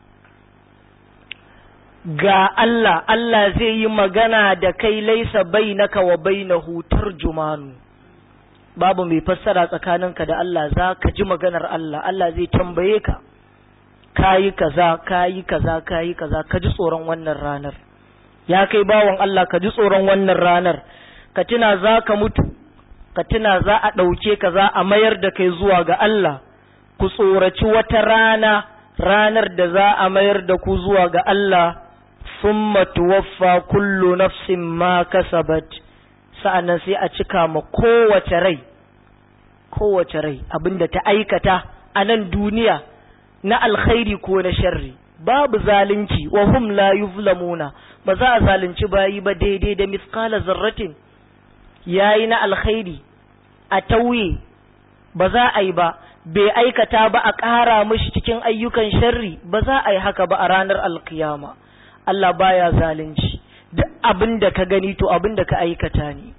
ga Allah Allah zai yi magana da kai laisa bainaka wa bainahu tarjumanu babu mai fassara tsakaninka da Allah za ka ji maganar Allah Allah zai tambaye ka kayi kaza kayi kaza kayi kaza ka ji tsoron wannan ranar ya kai bawan Allah ka ji tsoron wannan ranar ka tuna za ka mutu ka tuna za a ɗauke ka za a mayar da kai zuwa ga Allah ku tsoraci wata rana ranar da za a mayar da ku zuwa ga Allah summa tuwaffa kullu nafsin ma kasabat sa'annan sai a cika ma kowace rai kowace rai abinda ta aikata a nan duniya na alkhairi ko na sharri babu zalunci wa hum la yuzlamuna ba za a zalunci bayi ba daidai da miskala zarratin yayi na alkhairi a tauye ba za a yi ba bai aikata ba a ƙara mishi cikin ayyukan sharri ba za a yi haka ba a ranar alkiyama Allah baya zalunci duk abin da ka gani to abin da ka aikata ne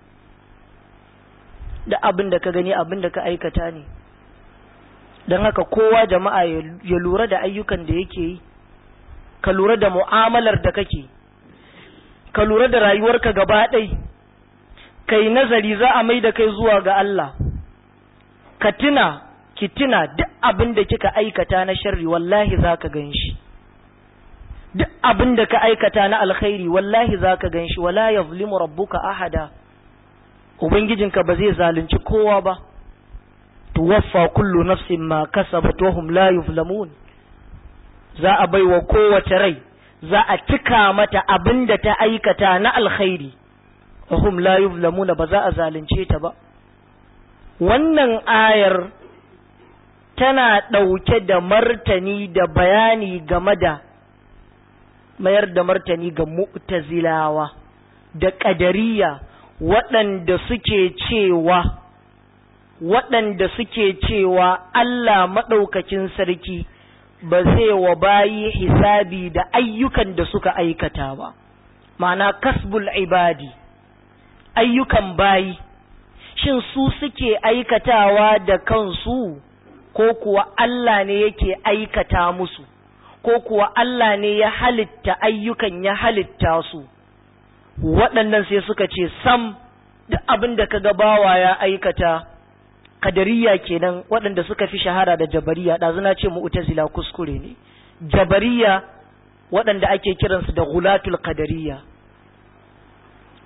duk abin da ka gani abin da ka aikata ne don haka kowa jama'a ya lura da ayyukan da yake yi ka lura da mu'amalar da kake ka lura da rayuwarka gaba ɗai ka yi nazari za a mai da kai zuwa ga Allah ka tuna ki tuna duk abin da kika aikata na sharri wallahi za ka gan shi duk abin da ka aikata na alkhairi wallahi za ka gan shi wala ya rabbuka ahada ubangijinka ba zai zalunci kowa ba tuwaffa kullu nafsin ma kasabat wa hum la yuzlamun za a baiwa kowace rai za a cika mata abin da ta aikata na alkhairi wa hum la yuzlamuna ba za a zalunce ta ba wannan ayar tana ɗauke da martani da bayani game da mayar da martani ga mu'tazilawa da ƙadariya waɗanda suke cewa waɗanda suke cewa Allah maɗaukakin sarki ba zai wa bayi hisabi da ayyukan da suka aikata ba ma'ana kasbul ibadi ayyukan bayi shin su suke aikatawa da kansu ko kuwa Allah ne yake aikata musu ko kuwa Allah ne ya halitta ayyukan ya halitta su waɗannan sai suka ce sam duk abin da ka bawa ya aikata kadariya kenan waɗanda suka fi shahara da jabariya ɗazuna ce mu'tazila kuskure ne jabariya waɗanda ake kiransu da gulatul kadariya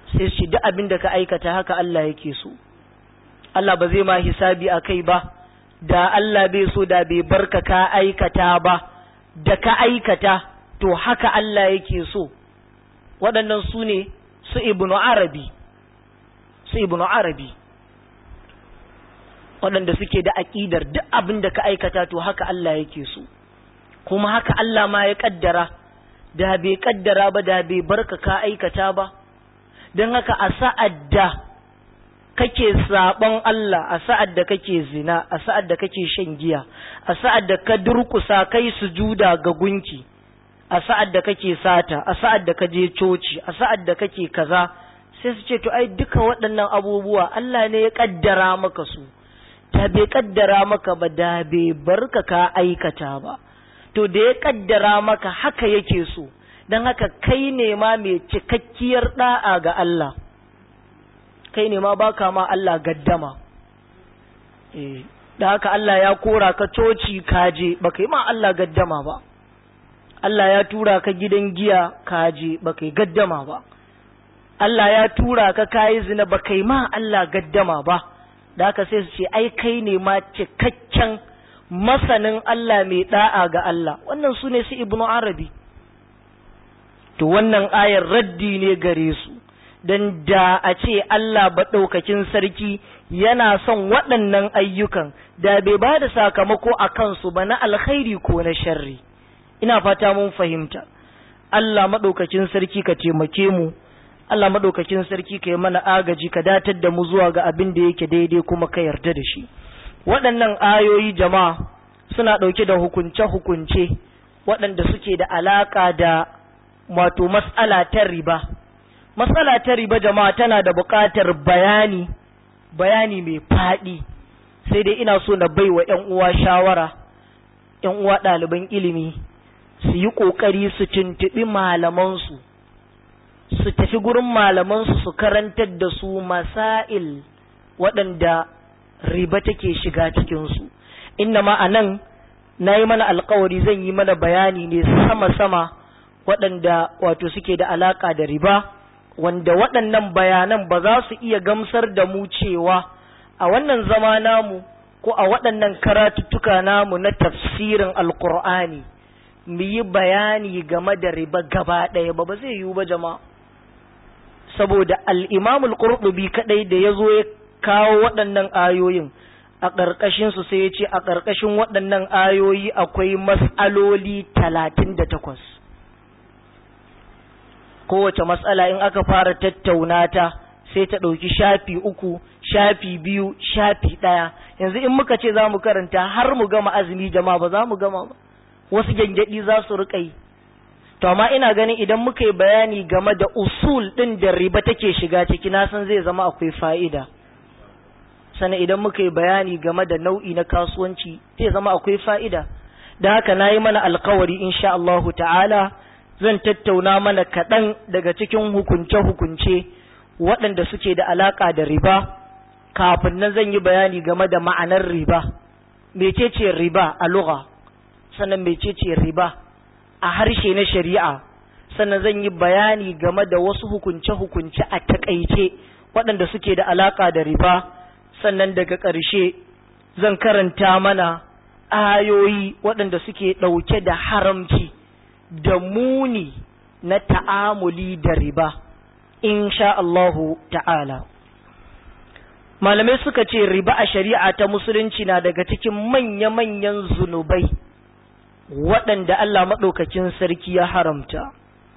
sai su duk abin da ka aikata haka Allah yake so Allah ba zai ma hisabi a kai ba da Allah bai so da bai barka ka aikata ba da ka aikata to haka Allah yake so waɗannan su ne su ibnu arabi su ibnu arabi waɗanda suke da aƙidar duk abin da ka aikata to haka Allah yake so kuma haka Allah ma ya ƙaddara da bai ƙaddara ba da bai barka ka aikata ba don haka a sa'ad da kake saɓon Allah a sa'ad da kake zina a sa'ad da kake shan giya a sa'ad da ka durkusa kai sujuda ga gunki a sa'ad da kake sata a sa'ad da ka je coci a sa'ad da kake kaza sai su ce to ai duka waɗannan abubuwa Allah ne ya ƙaddara maka su ta bai ƙaddara maka ba da bai barka ka aikata ba to da ya ƙaddara maka haka yake so don haka kai ne ma mai cikakkiyar ɗa'a ga Allah kai ne ma baka ma Allah gaddama eh da haka Allah ya kora ka coci kaje baka yi ma Allah gaddama ba Allah ya tura ka gidan giya kaje baka yi gaddama ba Allah ya tura ka kayi zina baka yi ma Allah gaddama ba da haka sai su ce ai kai ne ma cikakken masanin Allah mai da'a ga Allah wannan su ne su ibnu arabi to wannan ayar raddi ne gare su don da a ce Allah baɗaukakin sarki yana son waɗannan ayyukan da bai ba da sakamako a kansu ba na alkhairi ko na sharri ina fata mun fahimta Allah maɗaukakin sarki ka taimake mu Allah maɗaukakin sarki ka yi mana agaji ka datar da mu zuwa ga abin da yake daidai kuma ka yarda da shi waɗannan ayoyi jama'a suna ɗauke da hukunce-hukunce waɗanda suke da alaƙa da wato mas'ala ta riba matsala ta riba jama'a tana da buƙatar bayani bayani mai faɗi sai dai ina so na baiwa ‘yan uwa shawara ‘yan uwa ɗaliban ilimi su yi ƙoƙari su tuntuɓi malamansu su tafi gurin malamansu su karantar da su masail waɗanda riba take shiga cikinsu inna ma a nan na yi mana alkawari zan yi mana bayani ne sama-sama waɗanda wato suke da alaƙa da riba wanda waɗannan bayanan ba za su iya gamsar da mu cewa a wannan zama namu ko a waɗannan karatuttuka namu na tafsirin alkur'ani mu yi bayani game da riba gaba ɗaya ba ba zai yiwu ba jama'a saboda al'imamul qurtubi kaɗai da ya zo ya kawo waɗannan ayoyin a ƙarƙashinsu sai ya ce a ƙarƙashin waɗannan ayoyi akwai mas'aloli talatin da takwas kowace matsala in aka fara tattauna ta sai ta ɗauki shafi uku shafi biyu shafi ɗaya yanzu in muka ce za mu karanta har mu gama azumi jama'a ba za mu gama ba wasu gyangyaɗi za su riƙa yi to amma ina ganin idan muka yi bayani game da usul ɗin da riba take shiga ciki na san zai zama akwai fa'ida sannan idan muka yi bayani game da nau'i na kasuwanci zai zama akwai fa'ida da haka na yi mana alkawari insha Allahu ta'ala zan tattauna mana kaɗan daga cikin hukunce-hukunce waɗanda suke da alaƙa da riba kafin nan zan yi bayani game da ma'anar riba mecece riba a lugha sannan mecece riba a harshe na shari'a sannan zan yi bayani game da wasu hukunce-hukunce a takaice waɗanda suke da alaƙa da riba sannan daga ƙarshe zan karanta mana ayoyi waɗanda suke ɗauke da haramci da muni na ta'amuli da riba insha Allahu ta'ala malamai suka ce riba a shari'a ta musulunci na daga cikin manya-manyan zunubai waɗanda Allah maɗaukakin sarki ya haramta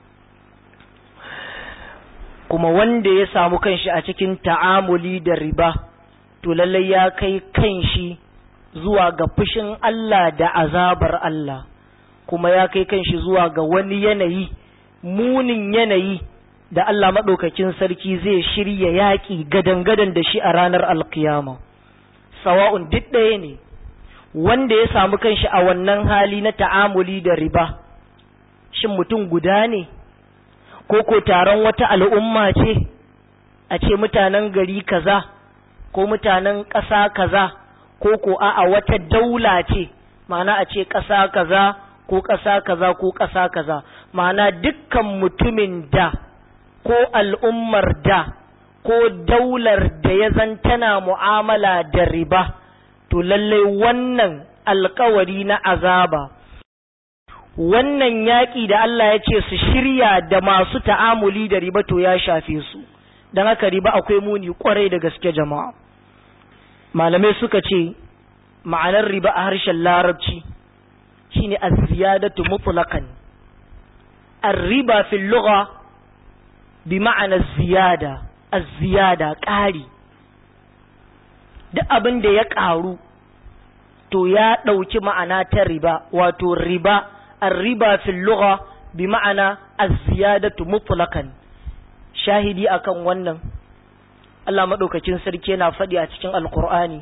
kuma wanda ya samu kanshi a cikin ta'amuli da riba to lallai ya kai kanshi zuwa ga fushin Allah da azabar Allah kuma ya kai kanshi zuwa ga wani yanayi munin yanayi da Allah maɗaukakin sarki zai shirya yaƙi gadan-gadan da shi a ranar alkiyama sawa'un duk ɗaya ne wanda ya samu kanshi a wannan hali na ta'amuli da riba shin mutum guda ne ko ko taron wata al'umma ce a ce mutanen gari kaza ko mutanen ƙasa kaza ko ko a'a wata daula ce ma'ana a ce ƙasa kaza ko ƙasa kaza ko ƙasa kaza ma'ana dukkan mutumin da ko al'ummar da ko daular da ya zan tana mu'amala da riba to lallai wannan alkawari na azaba wannan yaƙi da Allah ya ce su shirya da masu ta'amuli da riba to ya shafe su don haka riba akwai muni kwarai da gaske jama'a malamai suka ce ma'anar riba a harshen larabci shine az-ziyadatu mutlaqan ar-riba fil lugha bi ma'ana ziyada az-ziyada ƙari duk abin da ya ƙaru to ya ɗauki ma'ana ta riba wato riba ar-riba fil lugha bi ma'ana az-ziyadatu mutlaqan shahidi akan wannan Allah madaukakin sarki yana faɗi a cikin alqur'ani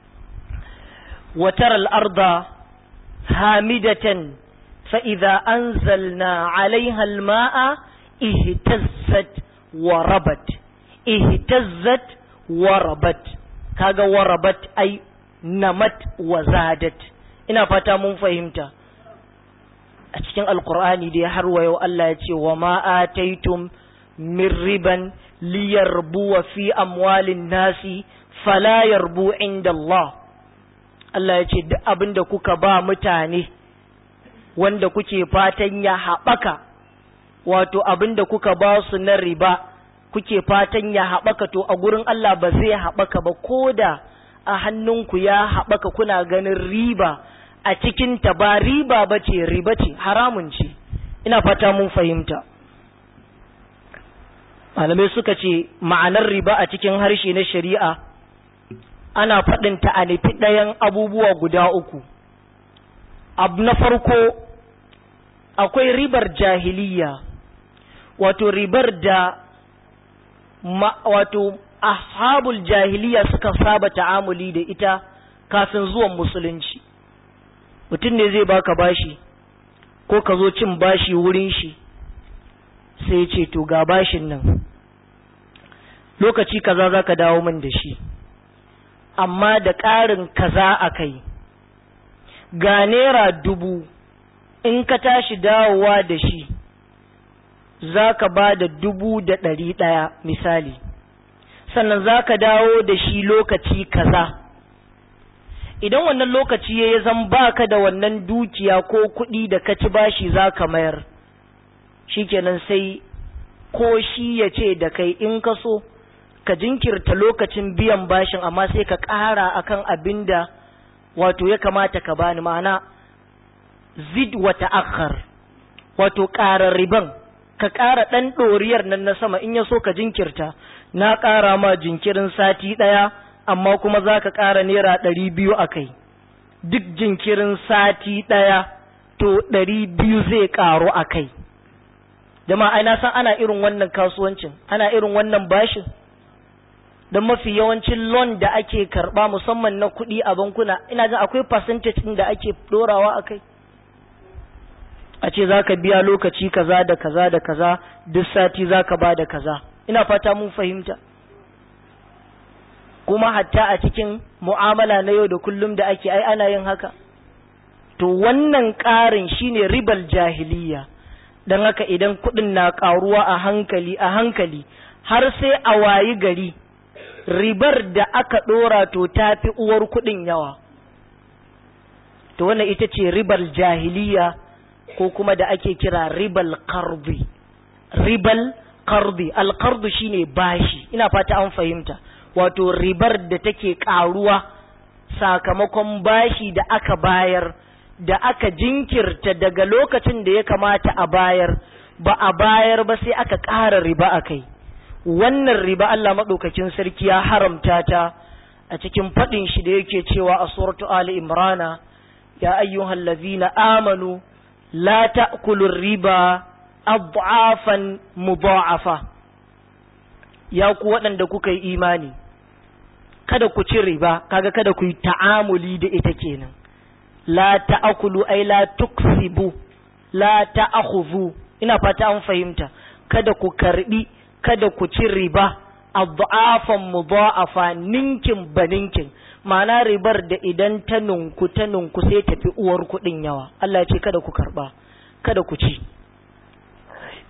wa taral arda hamidatan fa idza anzalna 'alayha al-ma'a ihtazzat wa rabat ihtazzat wa rabat kaga wa rabat ai namat wa zadat ina fata mun fahimta a cikin alkur'ani dai har wa yau Allah ya ce wa ma ataitum min riban liyarbu fi amwalin nasi fala yarbu inda Allah Allah ya ce duk abin da kuka ba mutane wanda kuke fatan ya haɓaka wato abin da kuka ba su na riba kuke fatan ya haɓaka to a gurin Allah ba zai haɓaka ba ko da a hannunku ya haɓaka kuna ganin riba a cikinta ba riba ba ce riba ce haramun ce ina fata mun fahimta malamai suka ce ma'anar riba a cikin harshe na shari'a ana faɗinta a nufi ɗayan abubuwa guda uku abu na farko akwai ribar jahiliya wato ribar da ma, wato ashabul jahiliya suka saba ta'amuli da ita kafin zuwan musulunci mutum ne zai baka bashi ko ka zo cin bashi wurin shi sai ce to ga bashin nan lokaci kaza za ka dawo min da shi amma da ƙarin kaza a kai ga naira dubu in ka tashi dawowa da shi za ka ba da dubu da ɗari ɗaya misali sannan za ka dawo da shi lokaci kaza idan wannan lokaci ya zan baka da wannan dukiya ko kuɗi da ka ci bashi za ka mayar shikenan sai ko shi ya ce da kai in ka so ka jinkirta lokacin biyan bashin amma sai ka ƙara akan abin da wato ya kamata ka bani ma'ana zid wa ta'akhkhar wato ƙara riban ka ƙara ɗan ɗoriyar nan na sama in ya so ka jinkirta na ƙara ma jinkirin sati ɗaya amma kuma za ka ƙara naira ɗari biyu a kai duk jinkirin sati ɗaya to ɗari biyu zai ƙaru a kai jama'a ai na san ana irin wannan kasuwancin ana irin wannan bashin don mafi yawancin loan da ake karɓa musamman na kuɗi a bankuna ina jin akwai percentage ɗin da ake ɗorawa a kai a ce za ka biya lokaci kaza da kaza da kaza duk sati za ka ba da kaza ina fata mun fahimta kuma hatta a cikin mu'amala na yau da kullum da ake ai ana yin haka to wannan ƙarin shine ribal jahiliya don haka idan kuɗin na ƙaruwa a hankali a hankali har sai a wayi gari ribar da aka ɗora to ta fi uwar kuɗin yawa to wannan ita ce ribal jahiliya ko kuma da ake kira ribal karbi ribal karbi alkardu shine bashi ina fata an fahimta wato ribar da take karuwa sakamakon bashi da aka bayar da aka jinkirta daga lokacin da ya kamata a bayar ba a bayar ba sai aka ƙara riba a kai wannan riba Allah maɗaukakin sarki ya haramta ta a cikin faɗin shi da yake cewa a suratu Ali Imrana ya ayyuhal ladzina amanu la ta'kulu riba adhafan mudha'afa ya ku waɗanda kuka yi imani kada ku ci riba kaga kada ku yi ta'amuli da ita kenan la ta'kulu ay la tuksibu la ta'khudhu ina fata an fahimta kada ku karbi kada ku ci riba adhafan mudha'afa ninkin baninkin ma'ana ribar da idan ta nunku ta nunku sai tafi uwar kuɗin yawa Allah ya ce kada ku karba kada ku ci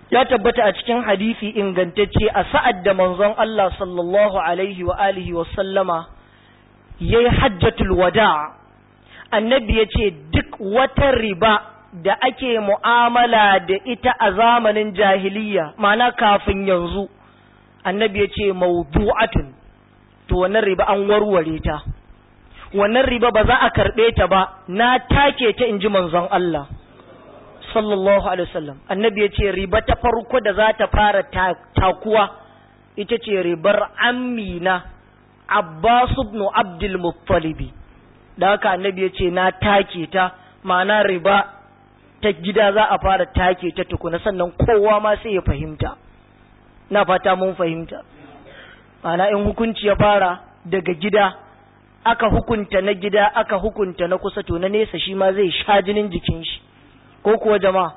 ya tabbata a cikin hadisi ingantacce a sa'ad da manzon Allah sallallahu alaihi wa alihi wa sallama yayi hajjatul wada annabi yace duk wata riba da ake mu'amala da ita a zamanin jahiliya ma'ana kafin yanzu annabi yace mawdu'atun to wannan riba an warware ta wannan riba ba za a karɓe ta ba na take ta in ji manzon Allah sallallahu alaihi wasallam annabi ya ce riba ta farko da za ta fara takuwa ita ce ribar amina Abbas ibn Abdul Muttalibi da haka annabi ya ce na take ta ma'ana riba ta gida za a fara take ta tukuna sannan kowa ma sai ya fahimta na fata mun fahimta ma'ana in hukunci ya fara daga gida aka hukunta na gida aka hukunta na kusa to na nesa shi ma zai sha jinin jikin shi ko kuwa jama'a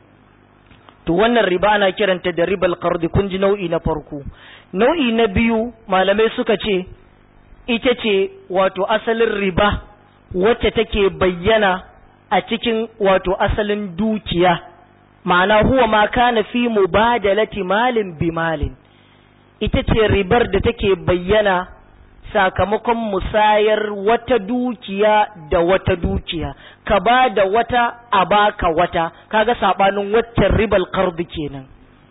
to wannan riba ana kiranta da ribal qardi kun ji nau'i na farko nau'i na biyu malamai suka ce ita ce wato asalin riba wacce take bayyana a cikin wato asalin dukiya ma'ana huwa ma kana fi mubadalati malin bi malin ita ce ribar da take bayyana sakamakon musayar wata dukiya da wata dukiya ka ba da wata a baka wata kaga sabanin waccan ribal qardi kenan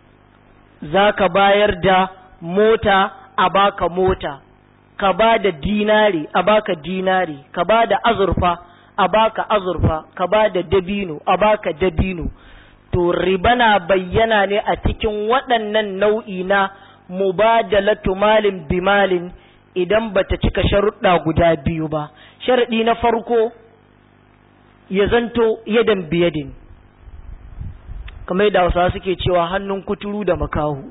zaka bayar da mota a baka mota ka ba da dinari a baka dinari ka ba da azurfa a baka azurfa ka ba da dabino a baka dabino to riba na bayyana ne a cikin waɗannan nau'i na mubadalatu malin bimalin idan bata cika sharuɗa guda biyu ba sharaɗi na farko ya zanto yadan biyadin kamar yadda hausawa suke cewa hannun kuturu da makahu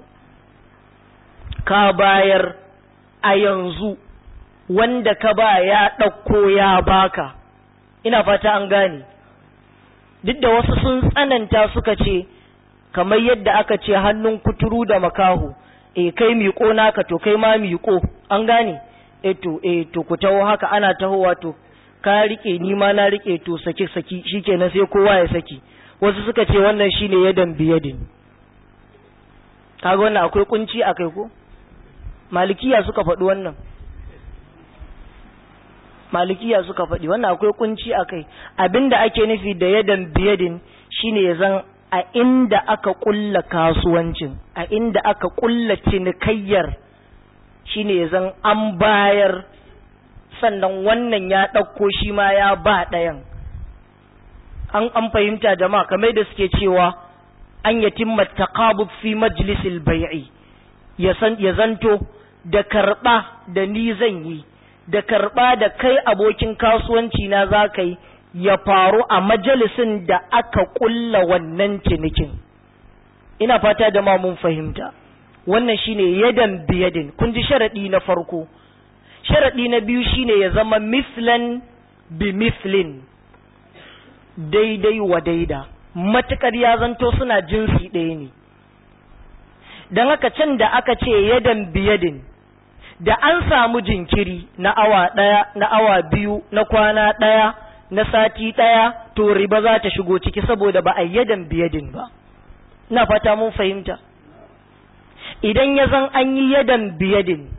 ka bayar a yanzu wanda ka ba ya ɗauko ya baka ina fata an gane duk da wasu sun tsananta suka ce kamar yadda aka ce hannun kuturu da makahu e kai miƙo naka to kai ma miƙo an gane e to e to ku taho haka ana tahowa to ka rike ni ma na rike to saki saki shikenan sai kowa ya saki wasu suka ce wannan shine yadan biyadin kaga wannan akwai kunci akai ko malikiya suka faɗi wannan malikiya suka faɗi wannan akwai kunci akai abinda ake nufi da yadan biyadin shine ya zan a inda aka kulla kasuwancin a inda aka kulla cinikayyar shine ya zan an bayar sannan wannan ya ɗauko shi ma ya ba ɗayan an an fahimta jama'a kamar da suke cewa an yatimma taqabud fi majlisil bai'i ya san ya zanto da karba da ni zan yi da karba da kai abokin kasuwanci na za ka yi ya faru a majalisin da aka kulla wannan cinikin ina fata da ma mun fahimta wannan shine yadan biyadin kun ji sharadi na farko sharadi na biyu shine ya zama mislan bi mislin daidai wa daida matukar ya zanto suna jinsi ɗaya ne don haka can da aka ce yadan biyadin da an samu jinkiri na awa ɗaya na awa biyu na kwana ɗaya na sati ɗaya to riba za ta shigo ciki saboda ba a yadan biyadin ba na fata mun fahimta idan ya zan an yi yadan biyadin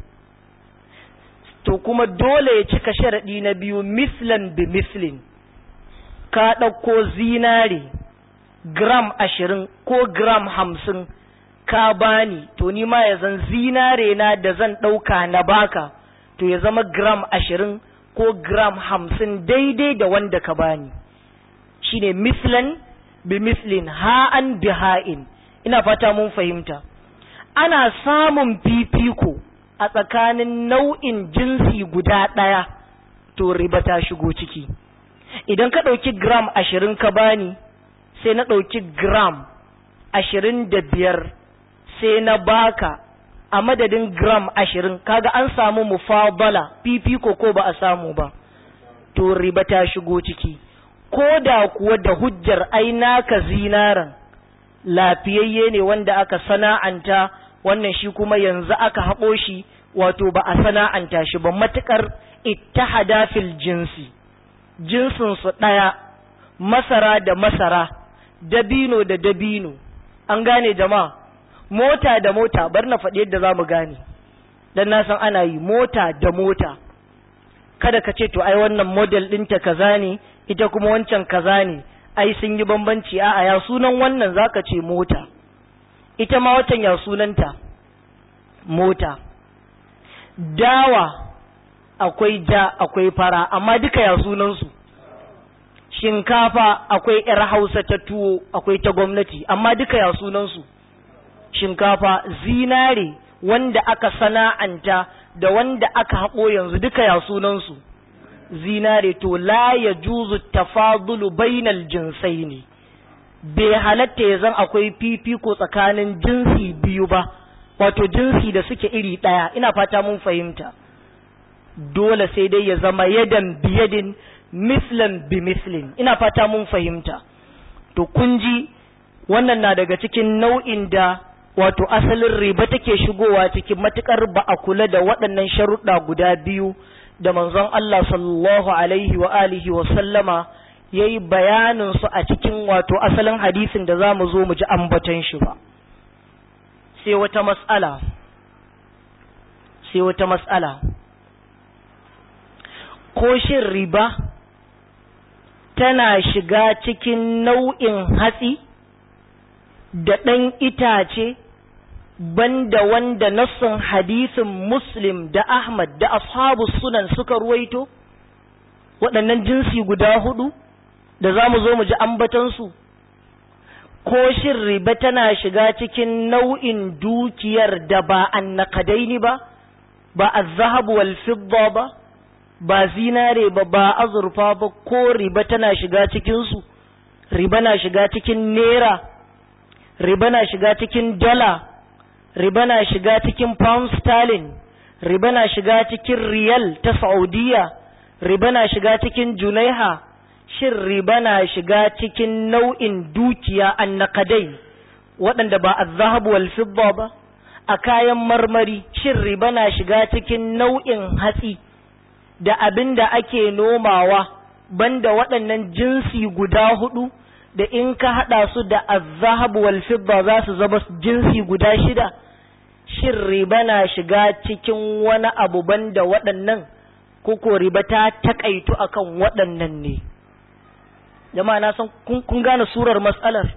to kuma dole ya cika sharaɗi na biyu mislan bi mislin ka ɗauko zinare gram ashirin ko gram hamsin ka bani to ni ma ya zan zinare na da zan ɗauka na baka to ya zama gram ashirin ko gram hamsin daidai da wanda ka bani shine mislan bi mislin ha'an bi ha'in ina fata mun fahimta ana samun fifiko a tsakanin nau'in jinsi guda ɗaya to riba ta shigo ciki idan ka ɗauki gram ashirin ka bani sai na ɗauki gram ashirin da biyar sai na baka a madadin gram ashirin kaga an samu mufabala fifiko ko ba a samu ba to riba ta shigo ciki ko da kuwa da hujjar ai naka zinaran lafiyayye ne wanda aka sana'anta wannan shi kuma yanzu aka haɓo shi wato ba a sana'anta shi ba matuƙar ittihada fil jinsi jinsinsu ɗaya masara da masara dabino da dabino an gane jama'a mota da mota bar na faɗi yadda za mu gane dan na san ana yi mota da mota kada ka ce to ai wannan model ɗinta kaza ne ita kuma wancan kaza ne ai sun yi bambanci a'a ya sunan wannan zaka ce mota ita ma watan ya sunanta mota dawa akwai ja akwai fara amma duka ya sunansu shinkafa akwai yar hausa ta tuwo akwai ta gwamnati amma duka ya sunansu shinkafa zinare wanda aka sana'anta da wanda aka haƙo yanzu duka ya sunansu zinare to la ya juzu tafadulu bainal jinsai ne bai halatta ya zan akwai fifiko tsakanin jinsi biyu ba wato jinsi da suke iri ɗaya ina fata mun fahimta dole sai dai ya zama yadan biyadin mislan bi mislin ina fata mun fahimta to kun ji wannan na daga cikin nau'in da wato asalin riba take shigowa cikin matukar ba a kula da waɗannan sharuɗa guda biyu da manzon Allah sallallahu alaihi wa alihi wa sallama yayi bayanin su a cikin wato asalin hadisin da zamu zo mu ji ambaton shi ba sai wata mas'ala sai wata mas'ala ko shin riba tana shiga cikin nau'in hatsi da ɗan itace banda wanda nassin hadisin muslim da ahmad da ashabu sunan suka ruwaito waɗannan jinsi guda hudu da za mu zo mu ji ambatansu ko shin riba tana shiga cikin nau'in dukiyar da ba annakadaini ba ba azzahabu wal fidda ba ba zinare ba ba azurfa ba ko riba tana shiga cikinsu riba na shiga cikin naira riba na shiga cikin dala riba na shiga cikin pound sterling riba na shiga cikin riyal ta saudiya riba na shiga cikin junaiha shin riba na shiga cikin nau'in dukiya annakadai waɗanda ba azhabu wal fidda ba a kayan marmari shin riba na shiga cikin nau'in hatsi da abin da ake nomawa banda waɗannan jinsi guda hudu da in ka haɗa su da azhab wal fidda za su zama jinsi guda shida shin riba na shiga cikin wani abu banda waɗannan ko ko riba ta takaitu akan waɗannan ne jama'a na san kun gane surar matsalar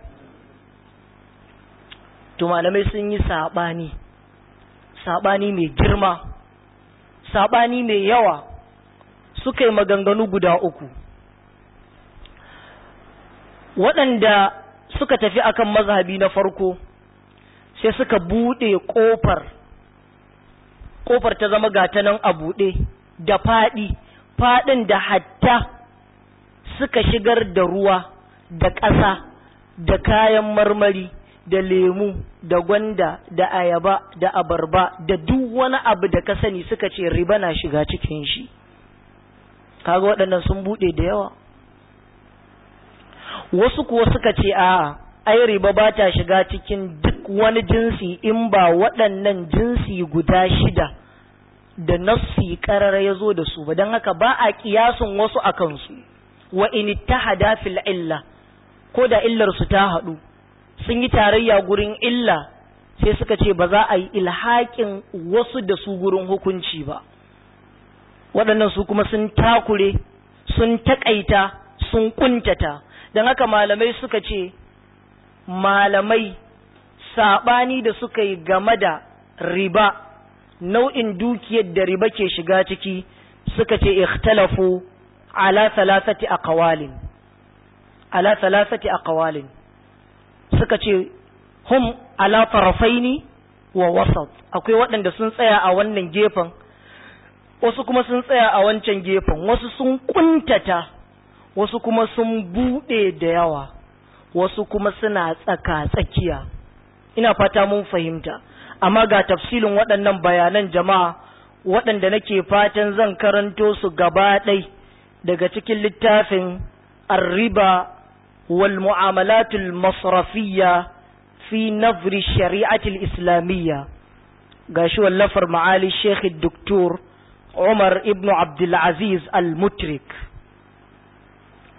to malamai sun yi saɓani saɓani mai girma saɓani mai yawa suka yi maganganu guda uku waɗanda suka tafi akan mazhabi na farko sai suka buɗe ƙofar ƙofar ta zama gata nan a buɗe da faɗi faɗin da hatta suka shigar da ruwa da ƙasa da kayan marmari da lemu da gwanda da ayaba da abarba da duk wani abu da ka sani suka ce riba na shiga cikin shi kaga waɗannan sun buɗe da yawa wasu kuwa suka ce a ai riba ba ta shiga cikin duk wani jinsi in ba waɗannan jinsi guda shida da nassi ƙarar ya zo da su ba don haka ba a ƙiyasun wasu a kansu wa in ittahada fil illa ko da illar su ta haɗu sun yi tarayya gurin illa sai suka ce ba za a yi ilhaƙin wasu da su gurin hukunci ba waɗannan su kuma sun takure sun taƙaita sun ƙuntata don haka malamai suka ce malamai saɓani da suka yi game da riba nau'in dukiyar da riba ke shiga ciki suka ce ikhtalafu ala salasati aqwalin ala salasati aqwalin suka ce hum ala tarafaini wa wasat akwai waɗanda sun tsaya a wannan gefen wasu kuma sun tsaya a wancan gefen wasu sun kuntata wasu kuma sun buɗe da yawa wasu kuma suna tsaka tsakiya ina fata mun fahimta amma ga tafsilin waɗannan bayanan jama'a waɗanda nake fatan zan karanto su gaba ɗai daga cikin littafin arriba wal mu'amalatul masrafiyya fi nazri shari'atul islamiyya gashi wallafar ma'ali sheikh doktor Umar ibn Abdulaziz al-Mutrik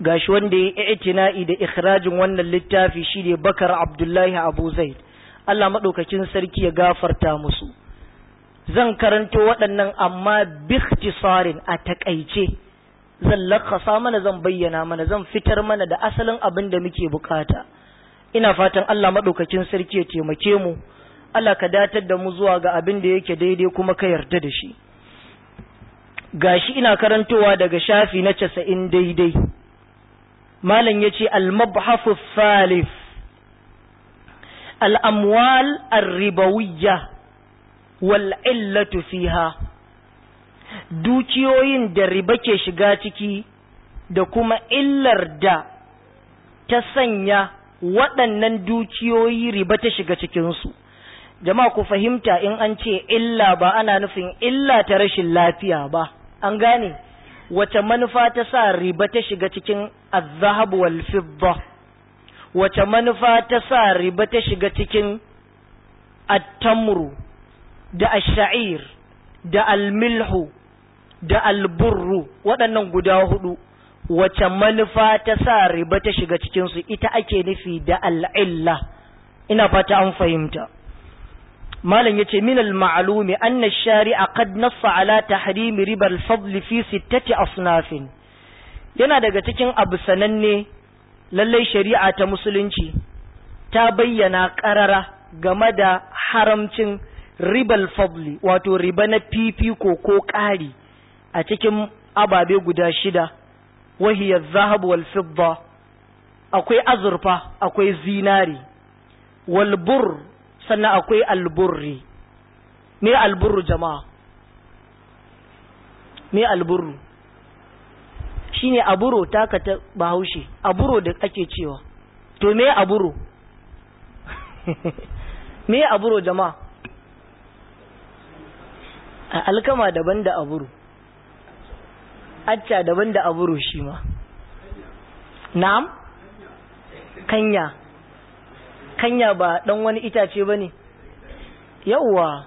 gashi wanda ya yi itina'i da ikhrajin wannan littafi shine bakar abdullahi abu zaid Allah maɗaukakin sarki ya gafarta musu zan karanto waɗannan amma bikhtisarin a takaice zan lakasa mana zan bayyana mana zan fitar mana da asalin abin da muke bukata ina fatan Allah maɗaukakin sarki ya taimake mu Allah ka datar da mu zuwa ga abin da yake daidai kuma ka yarda da shi gashi ina karantowa daga shafi na casa'in daidai malam ya ce al-mabhafu thalith al-amwal ar-ribawiyya wal illatu fiha dukiyoyin da riba ke shiga ciki da kuma illar da ta sanya waɗannan dukiyoyi riba ta shiga cikinsu jama'a ku fahimta in an ce illa ba ana nufin illa ta rashin lafiya ba an gane wace manufa ta sa riba ta shiga cikin azhab wal fidda wace manufa ta sa riba ta shiga cikin at-tamru da ash-sha'ir da al-milhu da al-burru waɗannan guda hudu wace manufa ta sa riba ta shiga cikin su ita ake nufi da al-illa ina fata an fahimta malam yace min al-ma'lumi anna ash-shari'a qad nassa ala tahrim riba al-fadl fi sittati asnafin yana daga cikin abu sananne lallai shari'a ta musulunci ta bayyana qarara game da haramcin ribal fadli wato riba na fifiko ko ƙari a cikin ababe guda shida wahiyar zahab wal fidda akwai azurfa akwai zinari wal bur sannan akwai alburri me alburru jama'a me alburru shine aburo taka ta bahaushe aburo da ake cewa to me aburo me aburo jama'a a alkama daban da aburo acca daban da aburo shi ma na'am kanya kanya ba dan wani itace ba ne yauwa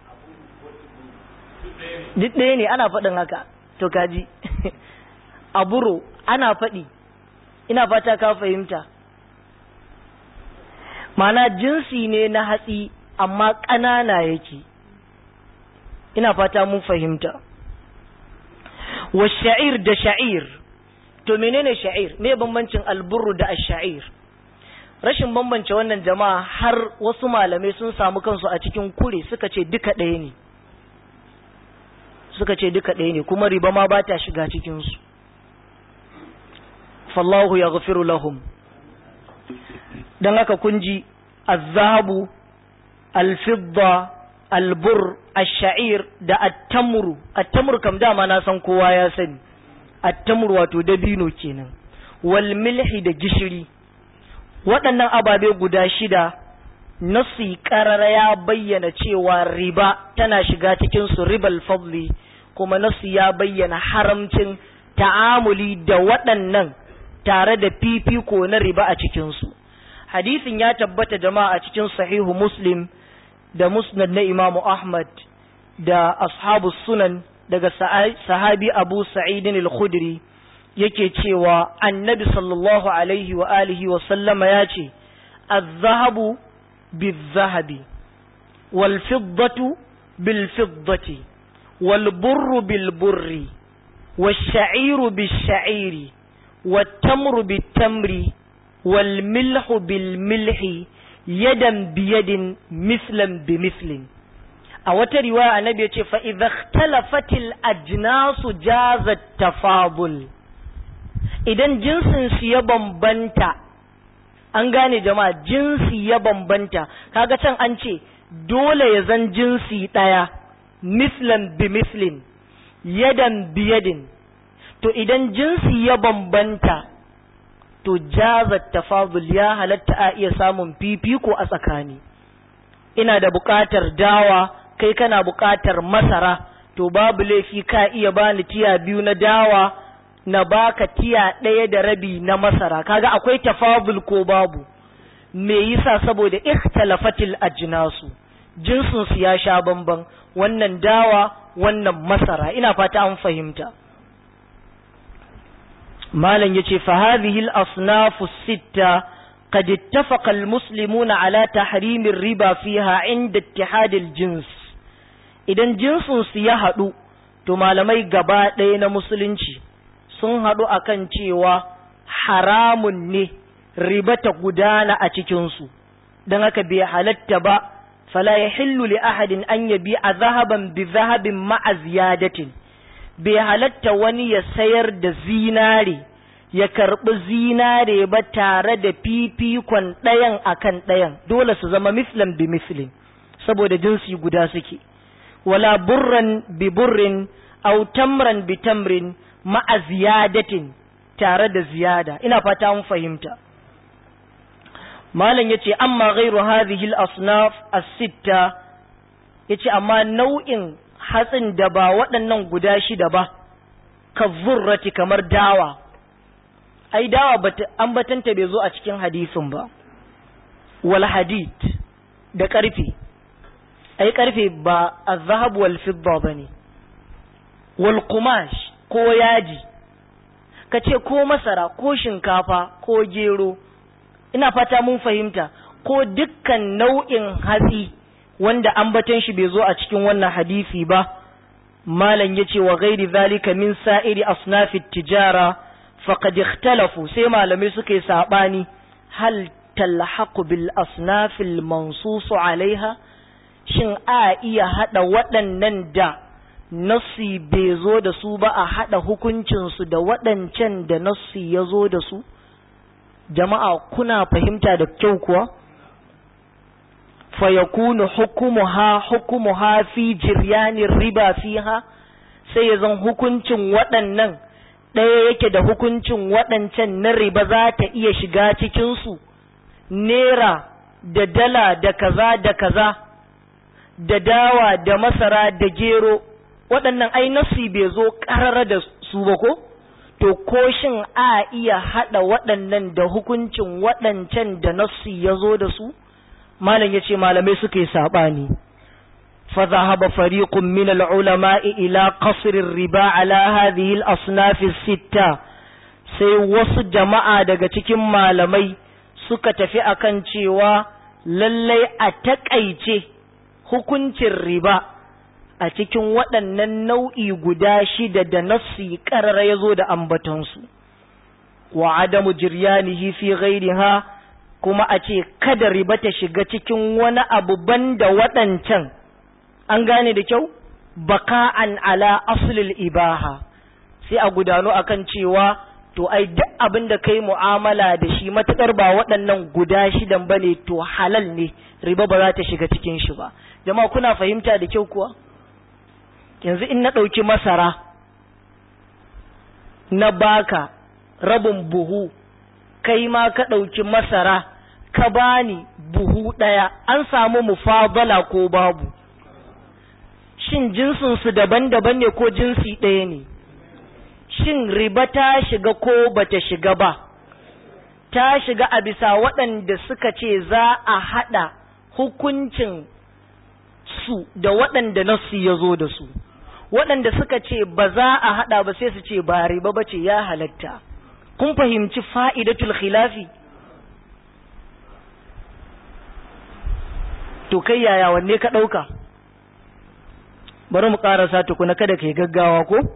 duk ɗaya ne ana faɗin haka to kaji aburo ana faɗi ina fata ka fahimta mana jinsi ne na hatsi amma ƙanana yake ina fata mun fahimta wa sha'ir da sha'ir to menene sha'ir me bambancin alburu da ash-sha'ir rashin bambance wannan jama'a har wasu malamai sun samu kansu a cikin kure suka ce duka ɗaya ne suka ce duka ɗaya ne kuma riba ma ba ta shiga cikinsu fallahu ya gafiru lahum don haka kun ji azabu alfidda albur ash-sha'ir da at-tamru at-tamru kam dama na san kowa ya sani at-tamru wato dabino kenan wal milhi da gishiri waɗannan ababe guda shida nasi ƙarara ya bayyana cewa riba tana shiga cikin su ribal fadli kuma nasi ya bayyana haramcin ta'amuli da waɗannan tare da fifiko na riba a cikinsu hadisin ya tabbata jama'a a cikin sahihu muslim da musnad na imamu ahmad da ashabu sunan daga sahabi abu sa'idin al-khudri yake cewa annabi sallallahu alaihi wa alihi wa sallama ya ce az-zahabu bil-zahabi wal-fiddatu bil-fiddati wal-burru bil-burri wash-sha'iru bil-sha'iri wat-tamru bit-tamri wal-milhu bil-milhi yadan biyadin mislan bimislin a wata riwaya annabi ya ce fa idza ikhtalafatil ajnasu jazat tafadul idan jinsin su ya bambanta an gane jama'a jinsi ya bambanta kaga can an ce dole ya zan jinsi daya mislan bimislin yadan biyadin to idan jinsi ya bambanta to jazat tafadul ya halatta a iya samun fifiko a tsakani ina da buƙatar dawa kai kana buƙatar masara to babu laifi ka iya bani tiya biyu na dawa na baka tiya ɗaya da rabi na masara kaga akwai tafadul ko babu me yasa saboda ikhtalafatil ajnasu jinsin su ya sha bamban wannan dawa wannan masara ina fata an fahimta malam yace fa hadhihi al-asnaf as-sitta qad ittafaqa al-muslimuna ala tahrim ar-riba fiha inda ittihad al-jins idan jinsin su ya hadu to malamai gaba ɗaya na musulunci sun hadu akan cewa haramun ne riba ta gudana a cikin su dan haka bai halatta ba fala yahillu li ahadin an yabi'a zahaban bi zahabin ma'a ziyadatin bai halatta wani ya sayar da zinare ya karɓi zinare ba tare da fifikon ɗayan akan ɗayan dole su zama mislan bi mislin saboda jinsi guda suke wala burran bi burrin au tamran bi tamrin ma'a ziyadatin tare da ziyada ina fata mun fahimta malam yace amma ghairu hadhihi al-asnaf as-sitta yace amma nau'in hatsin da ba waɗannan guda shida ba ka zurrati kamar dawa ai dawa an batanta bai zo a cikin hadisin ba wal hadid da ƙarfe ai ƙarfe ba azhab wal fidda bane wal qumash ko yaji kace ko masara ko shinkafa ko gero ina fata mun fahimta ko dukkan nau'in hatsi wanda ambaton shi bai zo a cikin wannan hadisi ba malam yace wa ghairi zalika min sa'iri asnafit tijara faqad ikhtalafu sai malamai suka yi sabani hal talhaqu bil asnafil mansus alaiha shin a iya hada waɗannan da nassi bai zo da su ba a hada hukuncin su da waɗancan da nassi ya zo da su jama'a kuna fahimta da kyau kuwa fayakunu hukumuha hukumuha fi jiryanin riba fiha sai ya zan hukuncin waɗannan ɗaya yake da hukuncin waɗancan na riba za ta iya shiga cikinsu nera da dala da kaza da kaza da dawa da masara da gero waɗannan ai nasi bai zo ƙarara da su ba ko to ko shin a iya haɗa waɗannan da hukuncin waɗancan da nasi ya zo da su malam ya ce malamai suka yi saɓani فذهب فريق من العلماء إلى قصر الربا على هذه الأصناف الستة sai wasu jama'a daga cikin malamai suka tafi akan cewa lallai a taƙaice hukuncin riba a cikin waɗannan nau'i guda shida da nassi ƙarara ya zo da ambatonsu wa adamu jiryanihi fi ghairiha kuma a ce kada riba ta shiga cikin wani abu banda waɗancan an gane da kyau baka'an ala aslil ibaha sai a gudano akan cewa to ai duk abin da kai mu'amala da shi matukar ba waɗannan guda shidan bane to halal ne riba ba za ta shiga cikin shi ba jama'a kuna fahimta da kyau kuwa yanzu in na ɗauki masara na baka rabin buhu kai ma ka ɗauki masara ka bani buhu ɗaya an samu mufadala ko babu shin jinsinsu daban-daban ne ko jinsi ɗaya ne shin riba ta shiga ko bata shiga ba ta shiga a bisa waɗanda suka ce za a haɗa hukuncin su da waɗanda nasu ya zo da su waɗanda suka ce ba za a haɗa ba sai su ce ba riba ba ce ya halatta kun fahimci fa'idatul khilafi to kai yaya wanne ka ɗauka bari mu ƙarasa tukuna kada ka yi gaggawa ko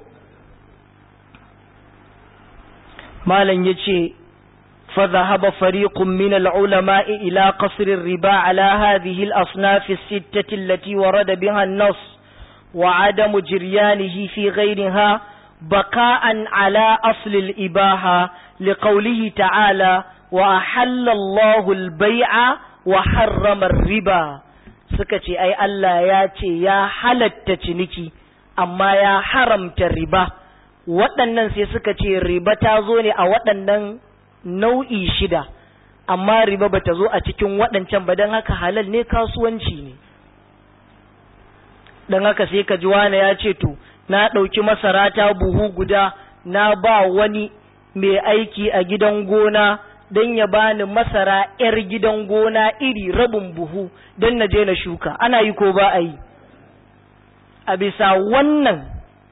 malam ya ce فذهب فريق من العلماء إلى قصر الربا على هذه الأصناف الستة التي ورد بها النص وعدم جريانه في غيرها بقاء على أصل الإباحة لقوله تعالى وأحل الله البيع وحرم الربا سكتي أي ألا ياتي يا حلت تنكي أما يا حرمت الربا waɗannan sai suka ce riba ta zo ne a waɗannan nau'i shida amma riba ba ta zo a cikin waɗancan ba don haka halal ne kasuwanci ne don haka sai ka ji wane ya ce to na ɗauki masara ta buhu guda na ba wani mai aiki a gidan gona don ya bani masara 'yar gidan gona iri rabin buhu don na je na shuka ana yi ko ba a yi a bisa wannan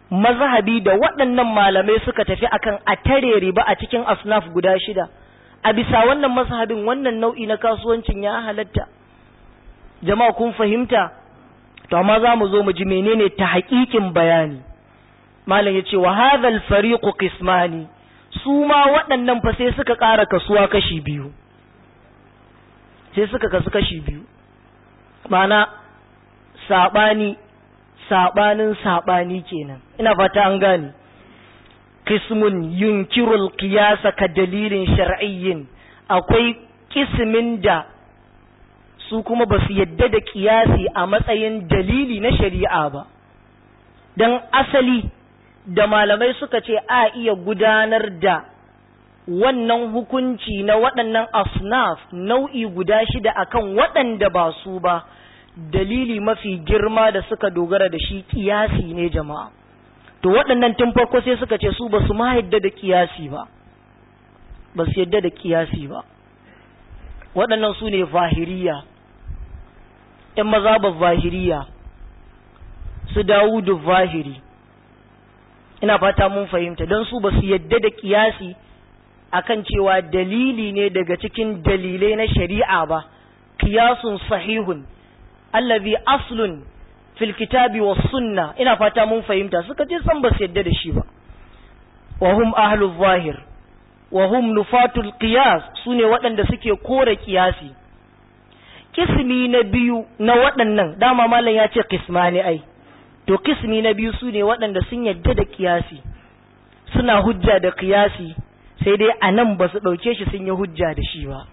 mazhabi da waɗannan malamai suka tafi akan a tare riba a cikin asnaf guda shida a bisa wannan mazhabin wannan nau'i na kasuwancin ya halatta jama'a kun fahimta to amma za mu zo mu ji menene ta haƙiƙin bayani malam ya ce wa hadhal fariqu qismani su ma waɗannan fa sai suka ƙara kasuwa kashi biyu sai suka kasu kashi biyu ma'ana saɓani saɓanin saɓani kenan ina fata an gane kismun yunkirul qiyasa ka dalilin shar'iyyin akwai kismin da su kuma ba su yadda da kiyasi a matsayin dalili na shari'a ba don asali da malamai suka ce a iya gudanar da wannan hukunci na waɗannan asnaf nau'i guda shida akan waɗanda ba su ba dalili mafi girma da suka dogara da shi kiyasi ne jama'a to waɗannan tun farko sai suka ce su ba su ma yadda da kiyasi ba ba su yadda da kiyasi ba waɗannan su ne zahiriya ‘yan mazabar zahiriya su dawudu zahiri ina fata mun fahimta don su ba su yadda da kiyasi akan cewa dalili ne daga cikin dalilai na shari'a ba kiyasun sahihun allazi aslun fil kitabi was sunna ina fata mun fahimta suka ce san ba su yadda da shi ba wa hum ahlul zahir wa hum nufatul qiyas sune waɗanda suke kore kiyasi kismi na biyu na waɗannan dama malam ya ce kismani ai to kismi na biyu sune waɗanda sun yadda da kiyasi suna hujja da kiyasi sai dai a nan ba su ɗauke shi sun yi hujja da shi ba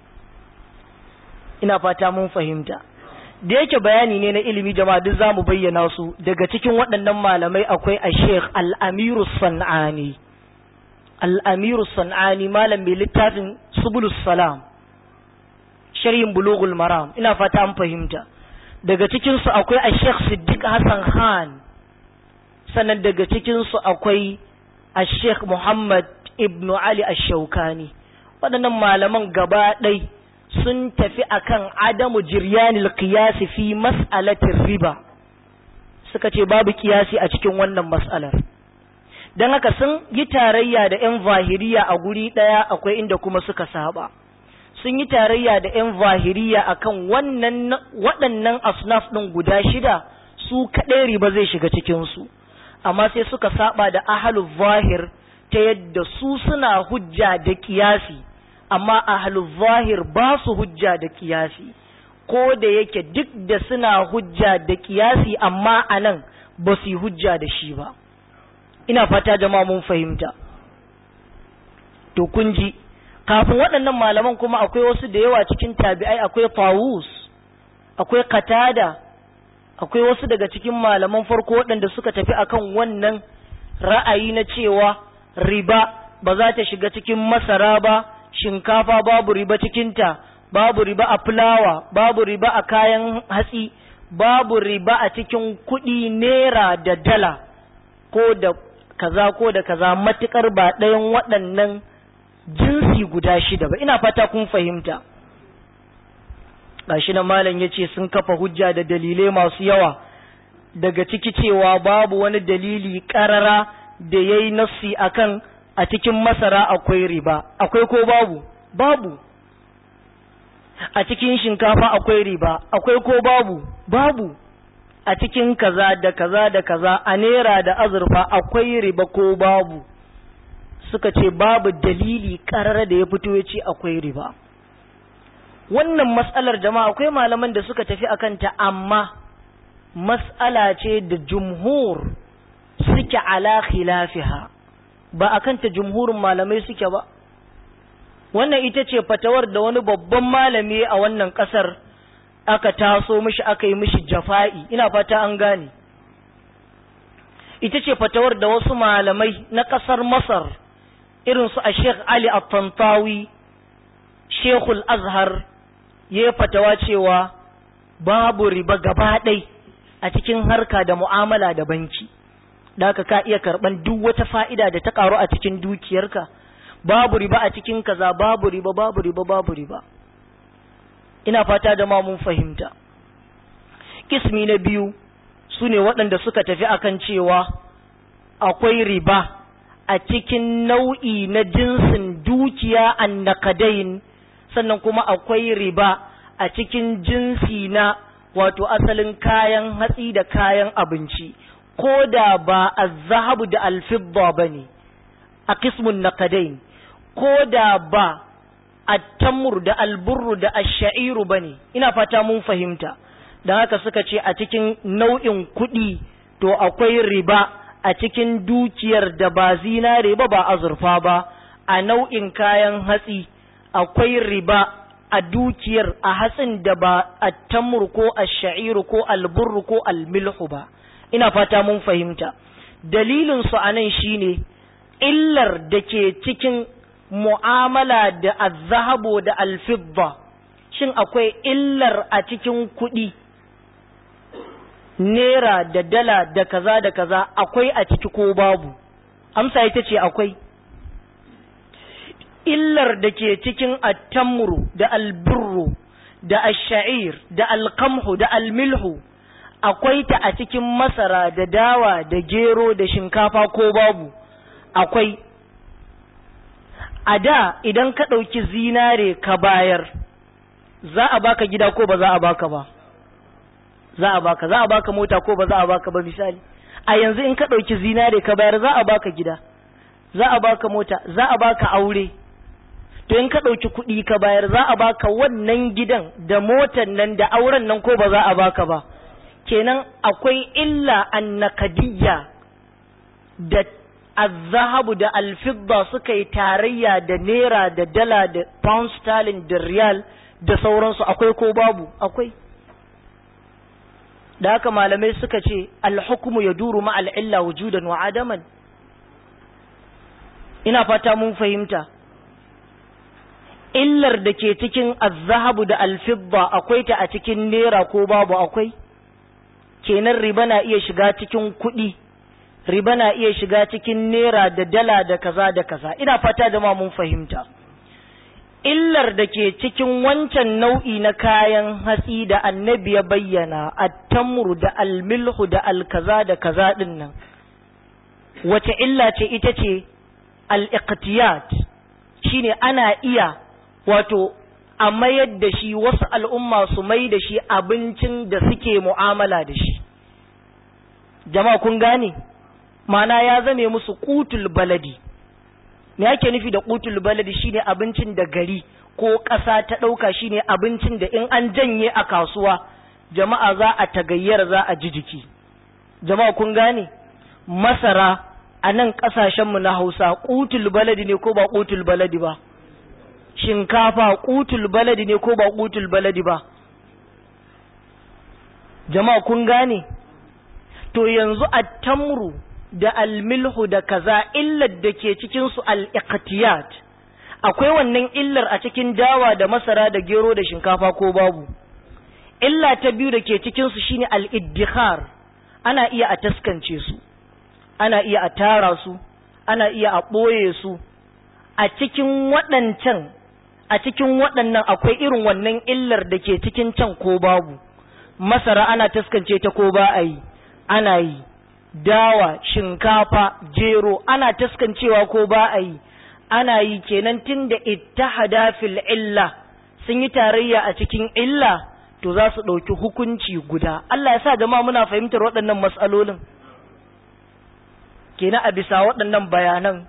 ina fata mun fahimta da yake bayani ne na ilimi jama'a duk za mu bayyana su daga cikin waɗannan malamai akwai a sheikh al'amiru san'ani al'amiru san'ani malam mai littafin subulus salam sharhin bulugul maram ina fata an fahimta daga cikinsu akwai a sheikh siddiq hassan khan sannan daga cikinsu akwai a sheikh muhammad ibnu ali ash-shaukani waɗannan malaman gaba ɗai sun tafi akan adamu jiryanil qiyasi fi mas'alatir riba suka ce babu kiyasi a cikin wannan mas'alar don haka sun yi tarayya da 'yan zahiriya a guri ɗaya akwai inda kuma suka saba sun yi tarayya da 'yan zahiriya akan wannan waɗannan asnaf ɗin guda shida su kaɗai riba zai shiga cikinsu amma sai suka saba da ahalul zahir ta yadda su suna hujja da kiyasi amma ahlul zahir ba su hujja da kiyasi ko da yake duk da suna hujja da kiyasi amma anan ba su yi hujja da shi ba ina fata jama'a mun fahimta to kun ji kafin waɗannan malaman kuma akwai wasu da yawa cikin tabi'ai akwai tawus akwai katada akwai wasu daga cikin malaman farko waɗanda suka tafi akan wannan ra'ayi na cewa riba ba za ta shiga cikin masara ba shinkafa babu riba cikinta babu riba a fulawa babu riba a kayan hatsi babu riba a cikin kuɗi naira da dala ko da kaza ko da kaza matukar ba ɗayan waɗannan jinsi guda shida ba ina fata kun fahimta gashi na malam ya ce sun kafa hujja da dalilai masu yawa daga ciki cewa babu wani dalili ƙarara da ya yi nassi akan a cikin masara akwai riba akwai ko babu babu a cikin shinkafa akwai riba akwai ko babu babu a cikin kaza da kaza da kaza a nera da azurfa akwai riba ko babu suka ce babu dalili karar da ya fito ya ce akwai riba wannan matsalar jama'a akwai malaman da suka tafi akan ta amma matsala ce da jumhur suke ala khilafiha ba a kanta jumhurin malamai suke ba wannan ita ce fatawar da wani babban malami a wannan ƙasar aka taso mishi aka yi mishi jafa'i ina fata an gane ita ce fatawar da wasu malamai na ƙasar masar irin su a sheikh ali at-tantawi sheikhul azhar ya yi fatawa cewa babu riba gaba ɗai a cikin harka da mu'amala da banki da haka ka iya karɓan duk wata fa'ida da ta ƙaru a cikin dukiyarka babu riba a cikin kaza babu riba babu riba babu riba ina fata da ma mun fahimta kismi na biyu su ne waɗanda suka tafi akan cewa akwai riba a cikin nau'i na jinsin dukiya annakadain sannan kuma akwai riba a cikin jinsi na wato asalin kayan hatsi da kayan abinci ko da ba a zahabu da alfibba ba ne a kismun nakadain ko da ba a tamur da alburru da ashairu ba ne ina fata mun fahimta don haka suka ce a cikin nau'in kuɗi to akwai riba a cikin dukiyar da ba zinare ba ba azurfa ba a nau'in kayan hatsi akwai riba a dukiyar a hatsin da ba a tamur ko a sha'iru ko alburru ko almilhu ba ina fata mun fahimta dalilin su a nan shine illar da ke cikin mu'amala da azhabo da alfibba shin akwai illar a cikin kuɗi nera da dala da kaza da kaza akwai a ciki ko babu amsa ita ce akwai illar da ke cikin attamru da albirru da asha'ir da alkamhu da almilhu akwai ta a cikin masara da dawa da gero da shinkafa ko babu akwai a da idan ka ɗauki zinare ka bayar za a baka gida ko ba za a baka ba za a baka za a baka mota ko ba za a baka ba misali a yanzu in ka ɗauki zinare ka bayar za a baka gida za a baka mota za a baka aure to in ka ɗauki kuɗi ka bayar za a baka wannan gidan da motan nan da auren nan ko ba za a baka ba kenan akwai illa annakadiyya da azzahabu da alfidda suka yi tarayya da naira da dala da pound sterling da riyal da sauransu akwai ko babu akwai da haka malamai suka ce alhukumu ya duru ma al'illa wujudan wa adaman ina fata mun fahimta illar da ke cikin azzahabu da alfidda akwai ta a cikin naira ko babu akwai kenan riba na iya shiga cikin kuɗi riba na iya shiga cikin naira da dala da kaza da kaza ina fata da ma mun fahimta illar da ke cikin wancan nau'i na kayan hatsi da annabi ya bayyana attamru da almilhu da alkaza da kaza din nan wace illa ce ita ce al-iqtiyat shine ana iya wato a mayar da shi wasu al'umma su mai da shi abincin da suke mu'amala da shi jama'a kun gane mana ya zame musu kutul baladi me ake nufi da kutul baladi shine abincin da gari ko ƙasa ta ɗauka shine abincin da in an janye a kasuwa jama'a za a tagayyar za a ji jiki jama'a kun gane masara a nan ƙasashenmu na hausa kutul baladi ne ko ba kutul baladi ba shinkafa kutul baladi ne ko ba kutul baladi ba jama'a kun gane to yanzu a tamru da almilhu da kaza illar da ke cikinsu al'iqtiyat akwai wannan illar a cikin dawa da masara da gero da shinkafa ko babu illa ta biyu da ke cikinsu shine al'iddihar ana iya a taskance su ana iya a tara su ana iya a ɓoye su a cikin waɗancan a cikin waɗannan akwai irin wannan illar da ke cikin can ko babu masara ana taskance ta ko ba a yi ana yi dawa shinkafa jero ana taskancewa ko ba a yi ana yi kenan tun da ittihada fil illa sun yi tarayya a cikin illa to za su ɗauki hukunci guda Allah ya sa jama'a muna fahimtar waɗannan matsalolin kenan a bisa waɗannan bayanan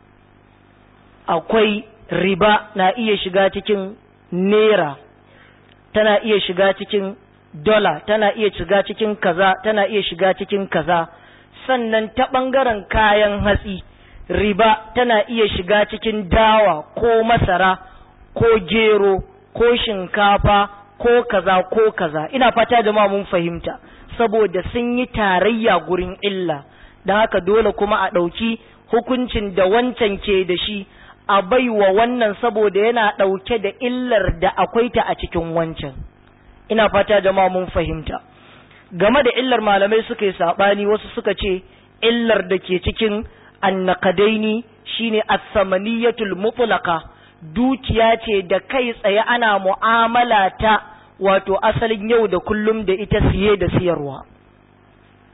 akwai riba na iya shiga cikin naira tana iya shiga cikin dola tana iya shiga cikin kaza tana iya shiga cikin kaza sannan ta ɓangaren kayan hatsi riba tana iya shiga cikin dawa ko masara ko gero ko shinkafa ko kaza ko kaza ina fata jama'a mun fahimta saboda sun yi tarayya gurin illa don haka dole kuma a ɗauki hukuncin da wancan ke da shi a baiwa wannan saboda yana ɗauke da illar da akwai ta a cikin wancan ina fata jama'a mun fahimta game da illar malamai suka yi saɓani wasu suka ce illar da ke cikin annakadaini shine as-samaniyatul mutlaqa dukiya ce da kai tsaye ana mu'amala ta wato asalin yau da kullum da ita siye da siyarwa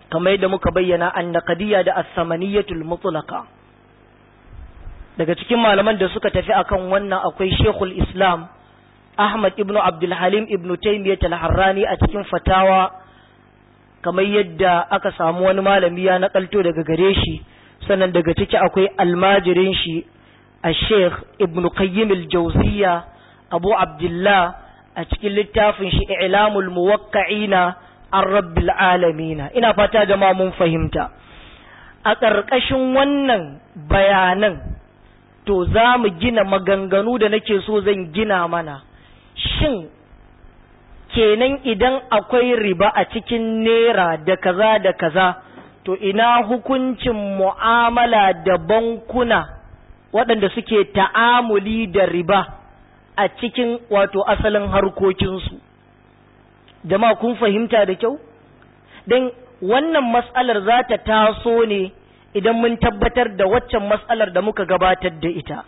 kamar yadda muka bayyana annaqadiyya da as-samaniyatul mutlaqa daga cikin malaman da suka tafi akan wannan akwai Sheikhul Islam Ahmad ibn Abdul Halim ibn Taymiyyah al-Harrani a cikin fatawa kamar yadda aka samu wani malami ya nakalto daga gare shi sannan daga ciki akwai almajirin shi a Sheikh Ibn Qayyim al-Jawziyya Abu Abdullah a cikin littafin shi I'lamul Muwaqqa'ina an Rabbil Alamin ina fata jama'a mun fahimta a ƙarƙashin wannan bayanan to za mu gina maganganu da nake so zan gina mana shin kenan idan akwai riba a cikin nera da kaza da kaza to ina hukuncin mu'amala da bankuna waɗanda suke ta'amuli da riba a cikin wato asalin harkokinsu jama'a kun fahimta da kyau don wannan matsalar za ta taso ne idan mun tabbatar da waccan matsalar da muka gabatar da ita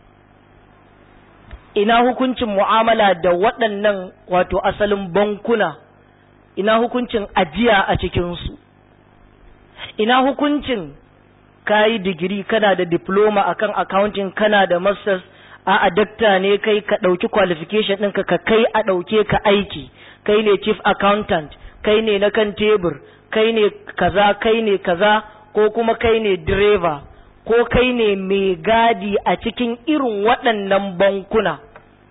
ina hukuncin mu'amala da waɗannan wato asalin bankuna ina hukuncin ajiya a cikinsu ina hukuncin kayi digiri kana da diploma akan accounting kana da masters a adakta ne kai ka ɗauki qualification ɗinka ka kai a ɗauke ka aiki kai ne chief accountant kai ne na kan tebur kai ne kaza kai ne kaza ko kuma kai ne direba ko kai ne mai gadi a cikin irin waɗannan bankuna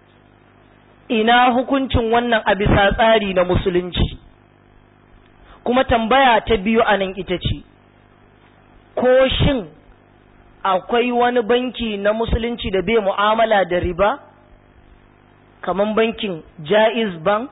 ina hukuncin wannan a bisa tsari na musulunci kuma tambaya ta biyu a nan ita ce ko shin akwai wani banki na musulunci da bai mu'amala da riba kamar bankin jaiz bank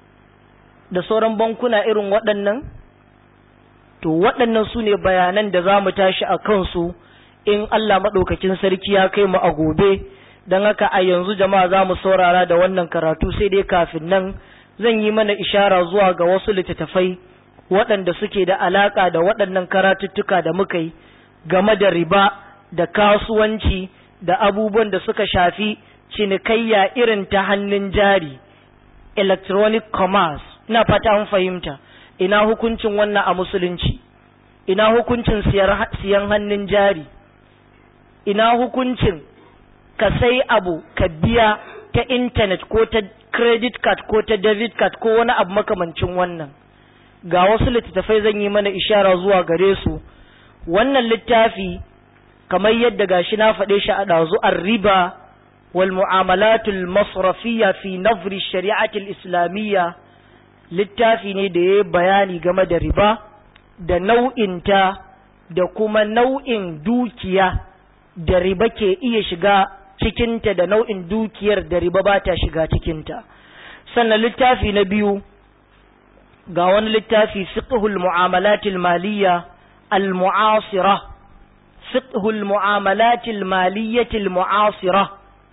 da sauran bankuna irin waɗannan to waɗannan su ne bayanan da za mu tashi a kansu in Allah maɗaukakin sarki ya kai mu a gobe don haka a yanzu jama'a za mu saurara da wannan karatu sai dai kafin nan zan yi mana ishara zuwa ga wasu littattafai waɗanda suke da alaƙa da waɗannan karatuttuka da muka yi game da riba da kasuwanci da abubuwan da suka shafi cinikayya irin ta hannun jari electronic commerce ina fata an fahimta ina hukuncin wannan a musulunci ina hukuncin siyan hannun jari ina hukuncin ka sai abu ka biya ta intanet ko ta credit card ko ta debit card ko wani abu makamancin wannan ga wasu littattafai zan yi mana ishara zuwa gare su wannan littafi kamar yadda gashi na faɗe shi a ɗazu riba wal mu'amalatul masrafiyya fi nazri shari'atul islamiyya littafi ne da ya bayani game da riba da nau'inta da kuma nau'in dukiya da riba ke iya shiga cikinta da nau'in dukiyar da riba ba ta shiga cikinta sannan littafi na biyu ga wani littafi fiqhul mu'amalatil maliyya al mu'asira fiqhul mu'amalatil maliyyatil mu'asira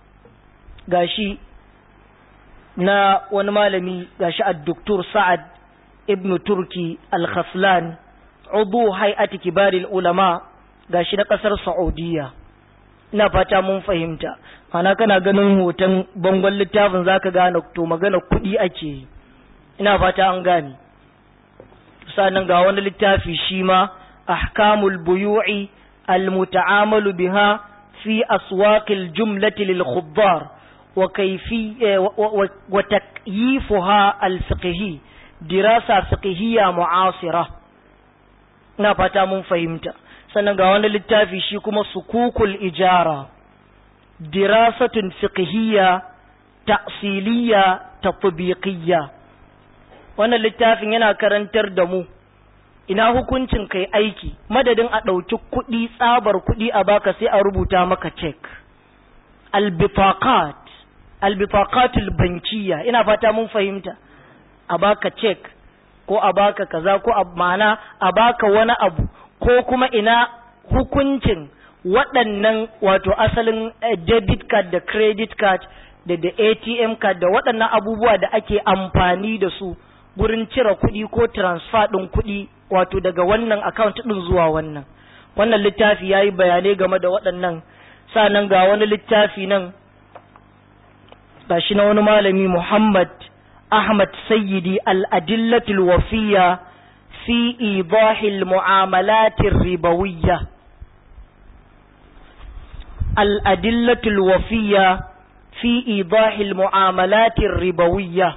gashi na wani malami gashi ad-doktor Sa'ad ibn Turki al-Khaslan udu hay'ati kibaril ulama gashi na kasar Saudiya ina fata mun fahimta ana kana ganin hoton bangon littafin zaka gane to magana kuɗi ake yi ina fata an gane sannan ga wani littafi shi ma ahkamul buyu'i al-muta'amalu biha fi aswaqil jumlati lil khuddar وكيفية وتكييفها الفقهي دراسة فقهية معاصرة na fata mun fahimta sannan ga wani littafi shi kuma sukukul ijara dirasatun fiqhiyya ta'siliyya tatbiqiyya wannan littafin yana karantar da mu ina hukuncin kai aiki madadin a ɗauki kuɗi tsabar kuɗi a baka sai a rubuta maka cek albifaqat albifaqatul bankiyya ina fata mun fahimta a baka check ko a baka kaza ko a ma'ana a baka wani abu ko kuma ina hukuncin waɗannan wato asalin debit card da credit card da da ATM card da waɗannan abubuwa da ake amfani da su gurin cire kuɗi ko transfer ɗin kuɗi wato daga wannan account ɗin zuwa wannan wannan littafi ya yi bayanai game da waɗannan nan ga wani littafi nan gashi na wani malami Muhammad Ahmad Sayyidi al-Adillatul Wafiyya في إيضاح المعاملات الربوية الأدلة الوفية في إيضاح المعاملات الربوية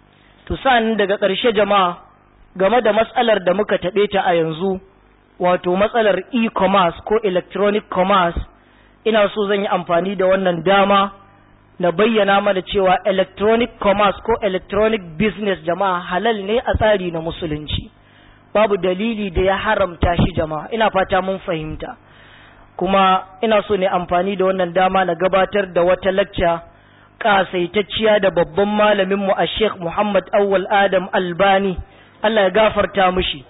تسان daga ƙarshe jama'a game da matsalar da muka taɓe ta a yanzu wato matsalar e-commerce ko electronic commerce ina so zan yi amfani da wannan dama na bayyana mana cewa electronic commerce ko electronic business jama'a halal ne a tsari na musulunci babu dalili da ya haramta shi jama'a ina fata mun fahimta kuma ina so ne amfani da wannan dama na gabatar da wata lacca kasaitacciya da babban malaminmu a sheikh muhammad awwal adam albani allah ya gafarta mushi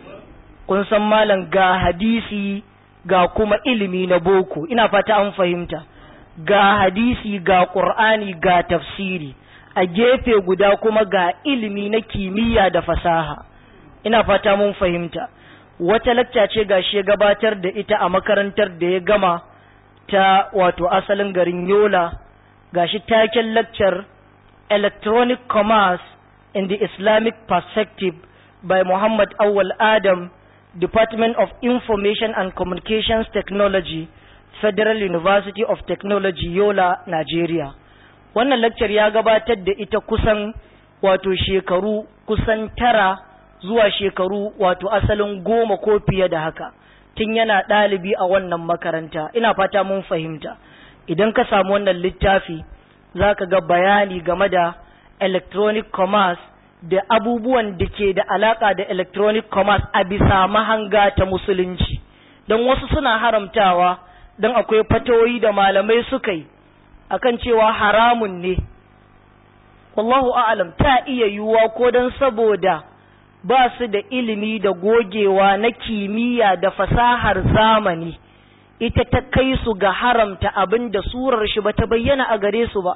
kun san malam ga hadisi ga kuma ilimi na boko ina fata an fahimta ga hadisi ga ƙur'ani ga tafsiri a gefe guda kuma ga ilimi na kimiyya da fasaha ina fata mun fahimta wata lacca ce ga shi gabatar da ita a makarantar da ya gama ta wato asalin garin yola ga shi taken laccar electronic commerce in the islamic perspective by muhammad awal adam department of information and communications technology Federal University of Technology Yola, Nigeria. Wannan lecture ya gabatar da ita kusan wato shekaru kusan tara zuwa shekaru wato asalin goma ko fiye da haka. Tun yana ɗalibi a wannan makaranta, ina fata mun fahimta. Idan ka samu wannan littafi, za ka ga bayani game da electronic commerce da abubuwan da ke da alaƙa da electronic commerce a bisa mahanga ta musulunci. Don wasu suna haramtawa. don akwai fatoyi da malamai suka yi akan cewa haramun ne wallahu a'lam ta iya yiwuwa ko don saboda ba su da ilimi da gogewa na kimiyya da fasahar zamani ita ta kai su ga haramta abin da surar shi ba ta bayyana a gare su ba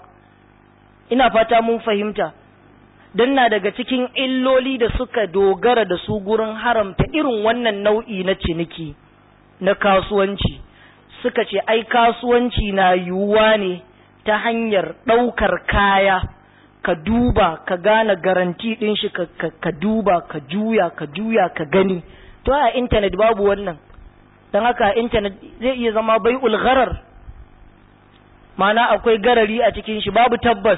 ina fata mun fahimta don na daga cikin illoli da suka dogara da su gurin haramta irin wannan nau'i na ciniki na kasuwanci suka ce ai kasuwanci na yiwuwa ne ta hanyar ɗaukar kaya ka duba ka gane garanti ɗin shi ka, ka, ka duba ka juya ka juya ka gani to a intanet babu wannan don haka a intanet zai iya zama bai ulgharar mana akwai garari a cikin shi babu tabbas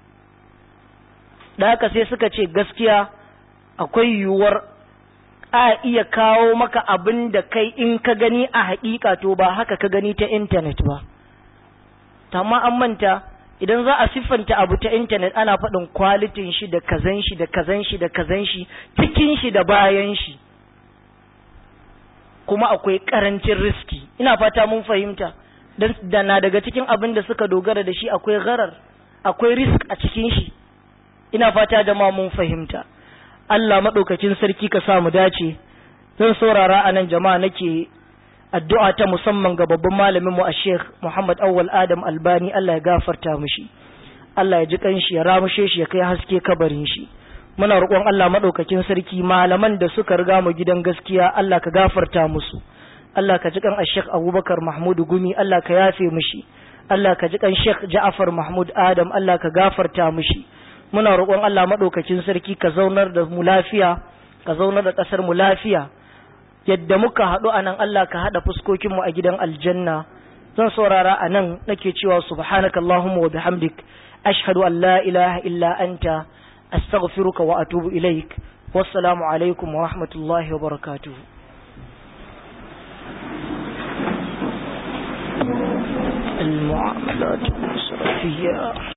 da haka sai suka ce gaskiya akwai yiwuwar a iya kawo maka abin da kai in ka gani a haƙiƙa to ba haka ka gani ta intanet ba amma an manta idan za a siffanta abu ta intanet ana faɗin kwalitin shi da kazan shi da kazan shi da kazan shi cikin shi da bayan shi kuma akwai ƙarancin riski ina fata mun fahimta da na daga cikin abin da suka dogara da shi akwai gharar akwai risk a cikin shi ina fata da ma mun fahimta Allah maɗaukacin sarki ka sa mu dace zan saurara a nan jama'a nake addu'a ta musamman ga babban malamin mu a Sheikh Muhammad Awwal Adam Albani Allah ya gafarta mishi Allah ya ji kanshi ya ramushe shi ya kai haske kabarin shi muna roƙon Allah maɗaukacin sarki malaman da suka riga mu gidan gaskiya Allah ka gafarta musu Allah ka ji kan Sheikh Abubakar Mahmud Gumi Allah ka yafe mishi Allah ka ji kan Sheikh Ja'far Mahmud Adam Allah ka gafarta mishi muna roƙon Allah maɗaukacin sarki ka zaunar da mu lafiya ka zaunar da ƙasar mu lafiya yadda muka haɗu a nan Allah ka haɗa fuskokinmu a gidan aljanna zan saurara a nan nake cewa subhanaka Allahumma wa bihamdik ashhadu an la ilaha illa anta astaghfiruka wa atubu ilaik wassalamu alaikum wa rahmatullahi wa barakatuh المعاملات الصرفية